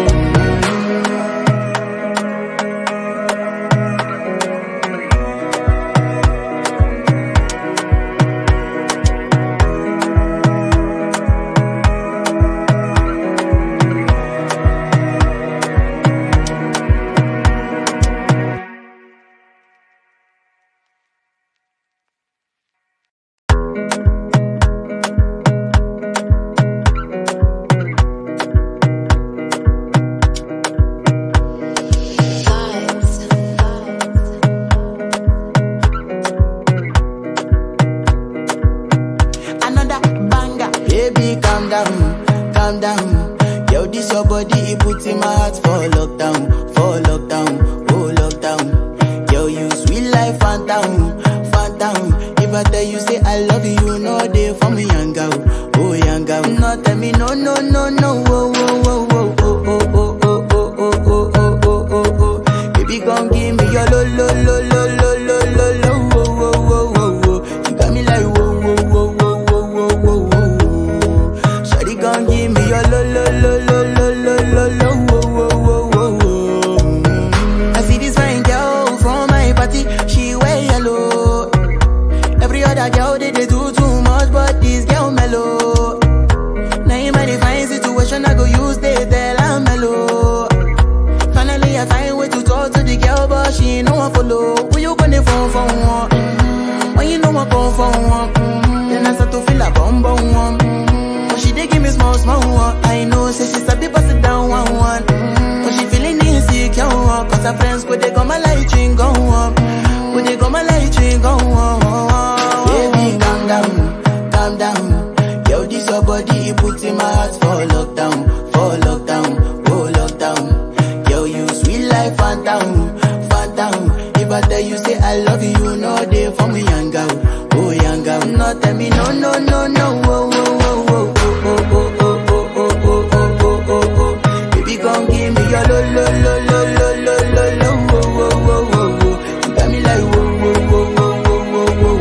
another banger. Baby, calm down, calm down. Yo, this your body, it put in my heart for lockdown, for lockdown, oh lockdown. Yo, you sweet life, phantom, phantom. If I tell you say I love you, you know they for me young girl, oh young girl. No, tell me no, no, no, no, oh, oh, oh, oh, oh, oh, oh, oh, oh, oh, oh, oh, oh, oh, oh. Baby, come give me your lo, lo, lo, lo, lo, lo, lo, lo, oh, oh, oh, oh, oh. You got me like whoa, whoa, whoa, whoa, whoa, whoa, whoa, whoa. Shawty, come give me your lo, lo, lo, lo, lo, lo, lo, lo, oh, oh, oh, oh, oh. I see this fine girl from my party, she wear yellow. Every other girl they, they do too much, but this girl mellow. Now in my divine situation, I go use they tell I'm mellow. Finally, I find way to talk to the girl, but she ain't no one follow. Who you gonna phone for one? Mm-hmm. When you know I come for one, mm-hmm. then I start to feel a bum bum one. Mm-hmm. But she dey give me small small one. I know, say she sabi pass it down one one. Mm-hmm. But she feeling insecure, one. cause her friends go they go my light ring go on. Go they go my light ring go on. Baby, calm down, calm down. Yo, this your body, it put in my heart for lockdown, for lockdown, oh lockdown. Yo, you sweet life, phantom, phantom. If I tell you say I love you, you know they for me young girl, oh young girl. No, tell me no, no, no, no, oh, oh, oh, oh, oh, oh, oh, oh, oh, oh, oh, oh, oh, oh. Baby, come give me your lo, lo, lo, lo, lo, lo, lo, lo, oh, oh, oh, oh, oh. You got me like whoa, whoa, whoa, whoa, whoa, whoa, whoa,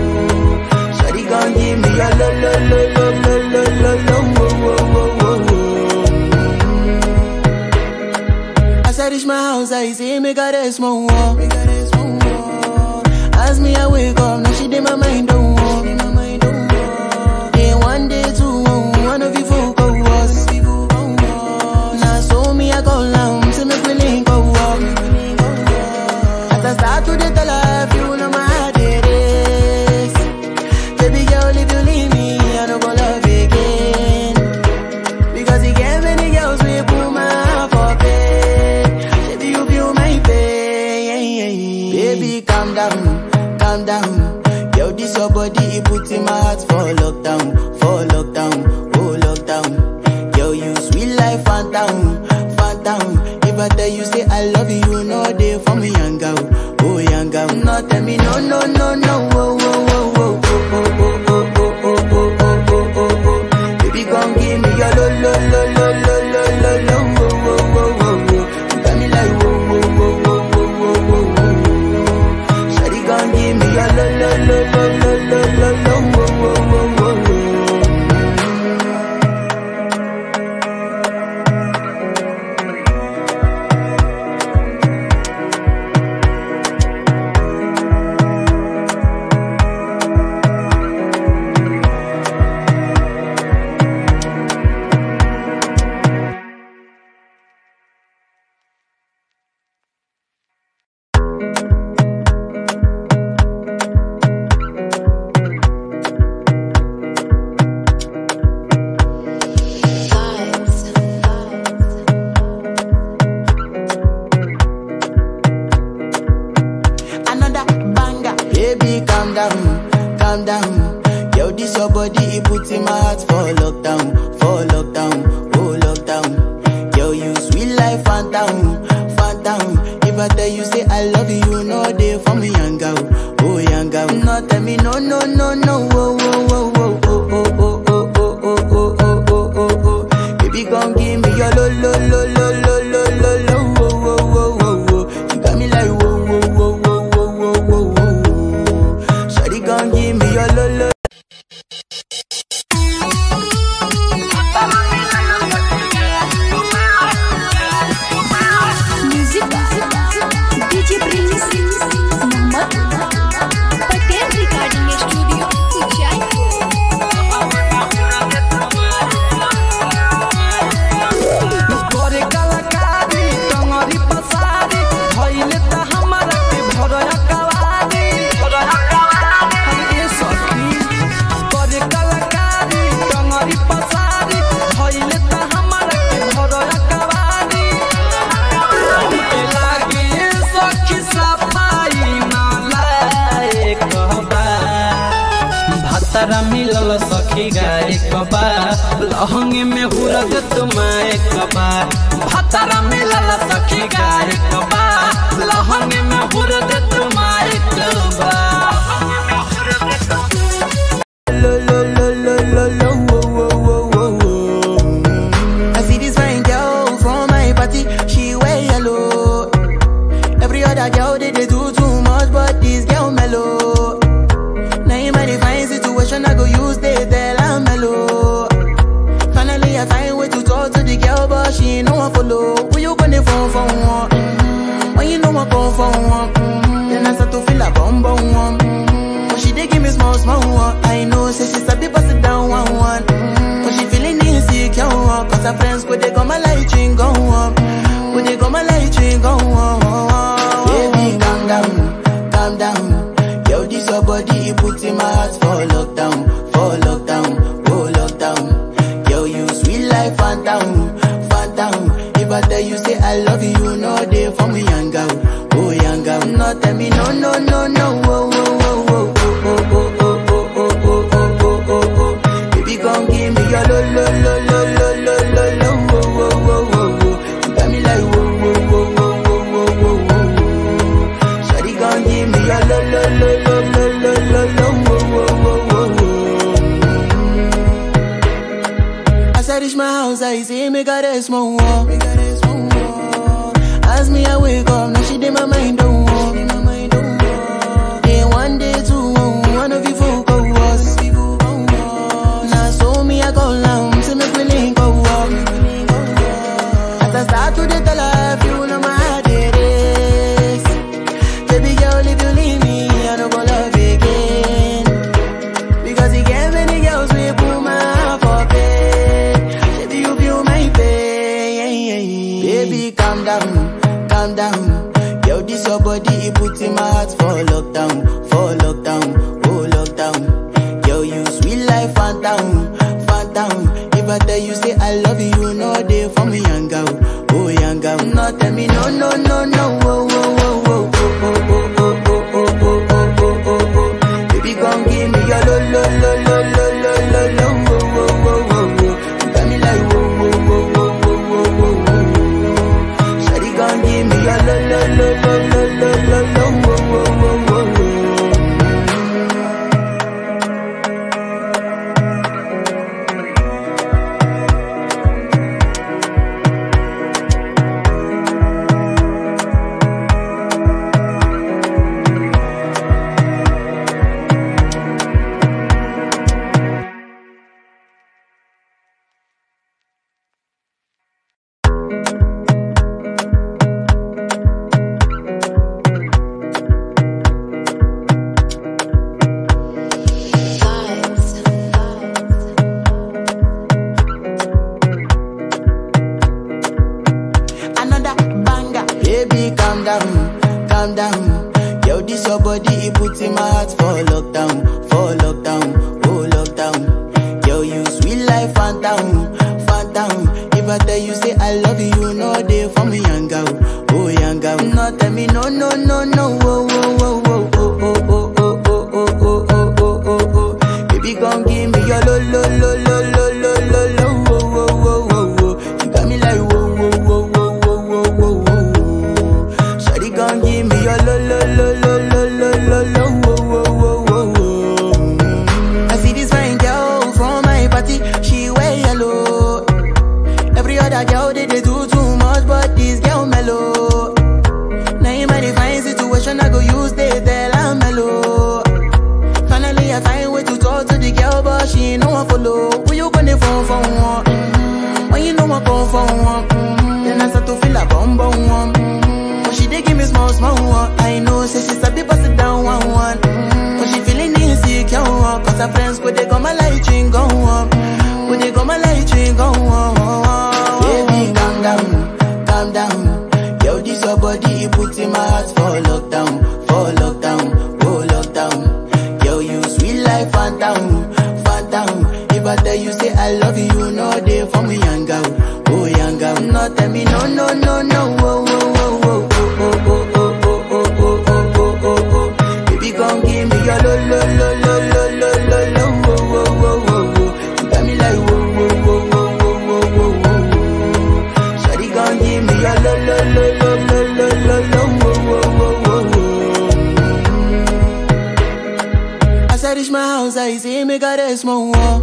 whoa. Shawty, come give me your lo, lo, lo, lo, lo, lo, lo, lo, oh, oh, oh, oh, oh. As I reach my house, I see me got a small wall. As me, I wake up, now she did my mind don't walk. calm down. Yo, this your body, it puts in my heart for lockdown, for lockdown, oh lockdown. Yo, you sweet life, phantom, phantom. If I tell you say I love you, you know they for me, young girl, oh young girl. No, tell me no, no, no, no, oh, oh, oh, oh, oh, oh, oh, oh, oh, oh, oh, oh, oh, oh. Baby, come give me your lo, lo, lo, lo, lo, lo, lo, lo, oh, oh, oh, oh, oh. You got me like whoa, whoa, whoa, whoa, whoa, whoa, whoa, whoa. Shawty, come give me your lo, lo, lo, lo, lo, lo, lo, lo, oh, oh, oh, oh, oh. another banger. Baby, calm down, calm down. Yo, this your body, it puts in my heart for lockdown, for lockdown, oh lockdown. Yo, you sweet life, phantom, phantom. If I tell you say I love you, you know they for me, young girl, oh young girl. No, tell me no, no, no, no, oh, oh, oh, oh, oh, oh, oh, oh, oh, oh, oh, oh, oh, oh, oh. Baby, come give me your lo, lo, lo, lo, lo, lo, lo, lo, oh, oh, oh, oh, oh. You got me like whoa, whoa, whoa, whoa, whoa, whoa, whoa, whoa. Shawty, come give me your lo, lo. Music DJ Prince Mohammad Patel recording studio Ujjain करे कलाकारी टंगरी पसारी भइले त हमरा के भरया कवारी ये सखी करे कलाकारी टंगरी पसारी भइले त हमरा के भरया कवारी हमके लागे सखी सफाई ना लायक बा भातरा मिलल सखी गाय कबा लहंगे में हुरग तुम्हारे कबा भातरा मिलल सखी गाय कबा लहंगे में हुरग तुम्हारे कबा lo lo lo lo lo lo wo wo wo wo wo. I see this fine girl from my party, she wear yellow. Every other girl they, they do too much, but this girl mellow. Now in my divine situation, I go use they tell I'm mellow. Finally I find way to talk to the girl, but she ain't no one follow. Who you gonna phone for one? Mm, When you know I come for one, mm, then I start to feel a bum bum one. Mm, But she dey give me small small one. I know say she sabi pass it down one one. Mm, But she feeling insecure one, cause her friends go they come my light ring go on, go they come my light ring go on. Baby calm down, calm down. Yo this your body it puts in my heart for lockdown, for lockdown, oh lockdown. Yo you sweet life phantom, phantom. If I tell you say I love you, you know they for me young girl, oh young girl. No tell me no no no no, oh oh oh oh oh oh oh oh oh oh oh oh oh oh. Baby come give me your lo lo lo lo lo lo lo lo, oh oh oh oh oh. You got me like whoa whoa whoa whoa whoa whoa whoa whoa. Shawty come give me your lo lo lo lo lo lo lo lo, oh oh oh oh oh. As I reach my house, I see me got a small wall. Me got a small wall. As me, I wake up, now she did my mind don't walk. Day one, day two, one of you folk go was. Now so me, I go down, see me feeling go up. As I start to the tell her, you know my heart it is. Baby girl, if you leave me, I don't go love again. Because he gave many girls we put my heart for bed. Baby, you feel my pain. Baby, calm down, calm down. Yo, this your body, it puts in my heart for lockdown, for lockdown, oh lockdown. Yo, you sweet life, phantom, phantom. If I tell you say I love you, you know they for me, young girl, oh young girl. No, tell me no, no, no, no, oh, oh, oh, oh, oh, oh, oh, oh, oh, oh, oh, oh, oh, oh, put in my heart for lockdown, for lockdown, oh lockdown. Yo, you sweet life, phantom, phantom. If I tell you say I love you, you know they for me, young girl, oh young girl. No, tell me no, no, no, no, oh, oh, oh, oh, oh, oh, oh, oh, oh, oh, oh, oh, oh, oh, oh. Baby, come give me your lo, lo, lo, lo, lo, lo, lo, lo, oh, oh, oh, oh, oh. You got me like whoa, whoa, whoa, whoa, whoa, whoa, whoa, whoa. Shawty, come give me your lo, lo, lo, lo, lo, lo, lo, lo, oh, oh, oh, oh, oh. I see this fine girl from my party, she wear yellow. Every other girl they, they do too much, but this girl mellow. Now in my divine situation, I go use they tell I'm mellow. Finally, I find way to talk to the girl, but she ain't no one follow. Who you gonna phone for one? Mm-hmm. When you know I come for one, mm-hmm. then I start to feel a bum bum one. Mm-hmm. But she dey give me small small one. I know, say she sabi pass it down one one. Mm-hmm. But she feeling insecure, one. cause her friends could they come my light ring go on. Could they come my light ring go on? Baby, calm down, calm down. Yo, this your body, it put in my heart for lockdown, for lockdown, oh lockdown. Yo, you sweet life, phantom, phantom. If I tell you say I love you, you know they for me, young girl, oh young girl. No, tell me no, no, no, no, oh, oh, oh, oh, oh, oh, oh, oh, oh, oh, oh, oh, oh, oh. Baby, come give me your lo, lo, lo, lo, lo, lo, lo, lo, oh, oh, oh, oh, oh. You got me like whoa, whoa, whoa, whoa, whoa, whoa, whoa, whoa. Shawty, come give me your lo, lo, lo, lo, lo, lo, lo, lo, oh, oh, oh, oh, oh. As I reach my house, I see me got a small wall.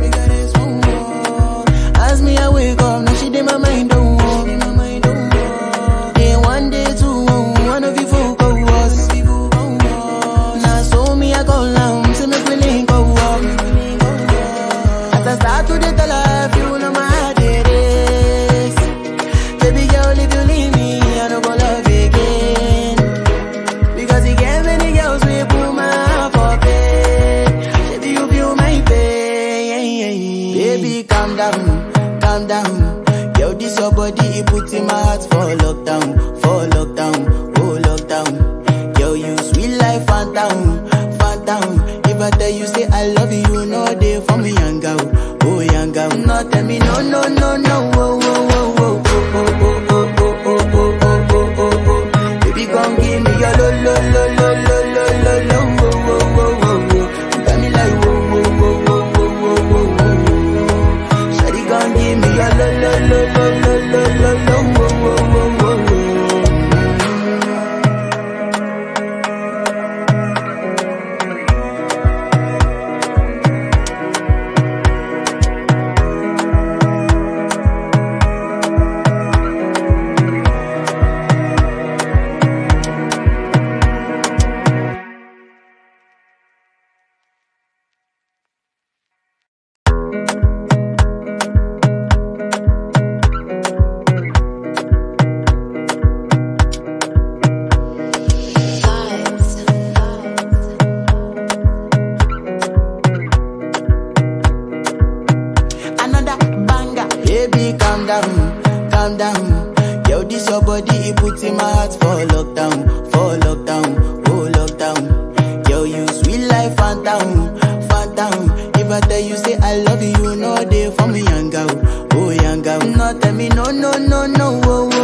As me, I wake up, now she did my mind don't walk. Day one, day two, one of you folk go was. Now so me, I go down, see me feeling go up. As I start to the tell her, you know my heart it is. Baby girl, if you leave me, I don't go love again. Because you get many girls we put my heart for bed. Baby, you feel my pain. Baby, calm down, calm down. Yo, this your body, it put in my heart for lockdown, for lockdown, oh lockdown. Yo, you sweet life, phantom, phantom. If I tell you say I love you, you know they for me, young girl, oh young girl. No, tell me no, no, no, no, oh, oh, oh, oh, oh, oh, oh, oh, oh, oh, oh, oh, oh, oh, oh. Baby, come give me your lo, lo, lo, lo, lo, lo, lo, lo, oh, oh, oh, oh, oh. You got me like whoa, whoa, whoa, whoa, whoa, whoa, whoa, whoa. Shawty, come give me your lo, lo, lo, lo, lo, lo, lo, lo, oh, oh, oh, oh, oh. another banger. Baby, calm down, calm down. Yo, this your body, it put in my heart for lockdown, for lockdown, oh lockdown. Yo, you sweet life, phantom, phantom. If I tell you say I love you, you know they for me, young girl, oh young girl. No, tell me no, no, no, no, oh,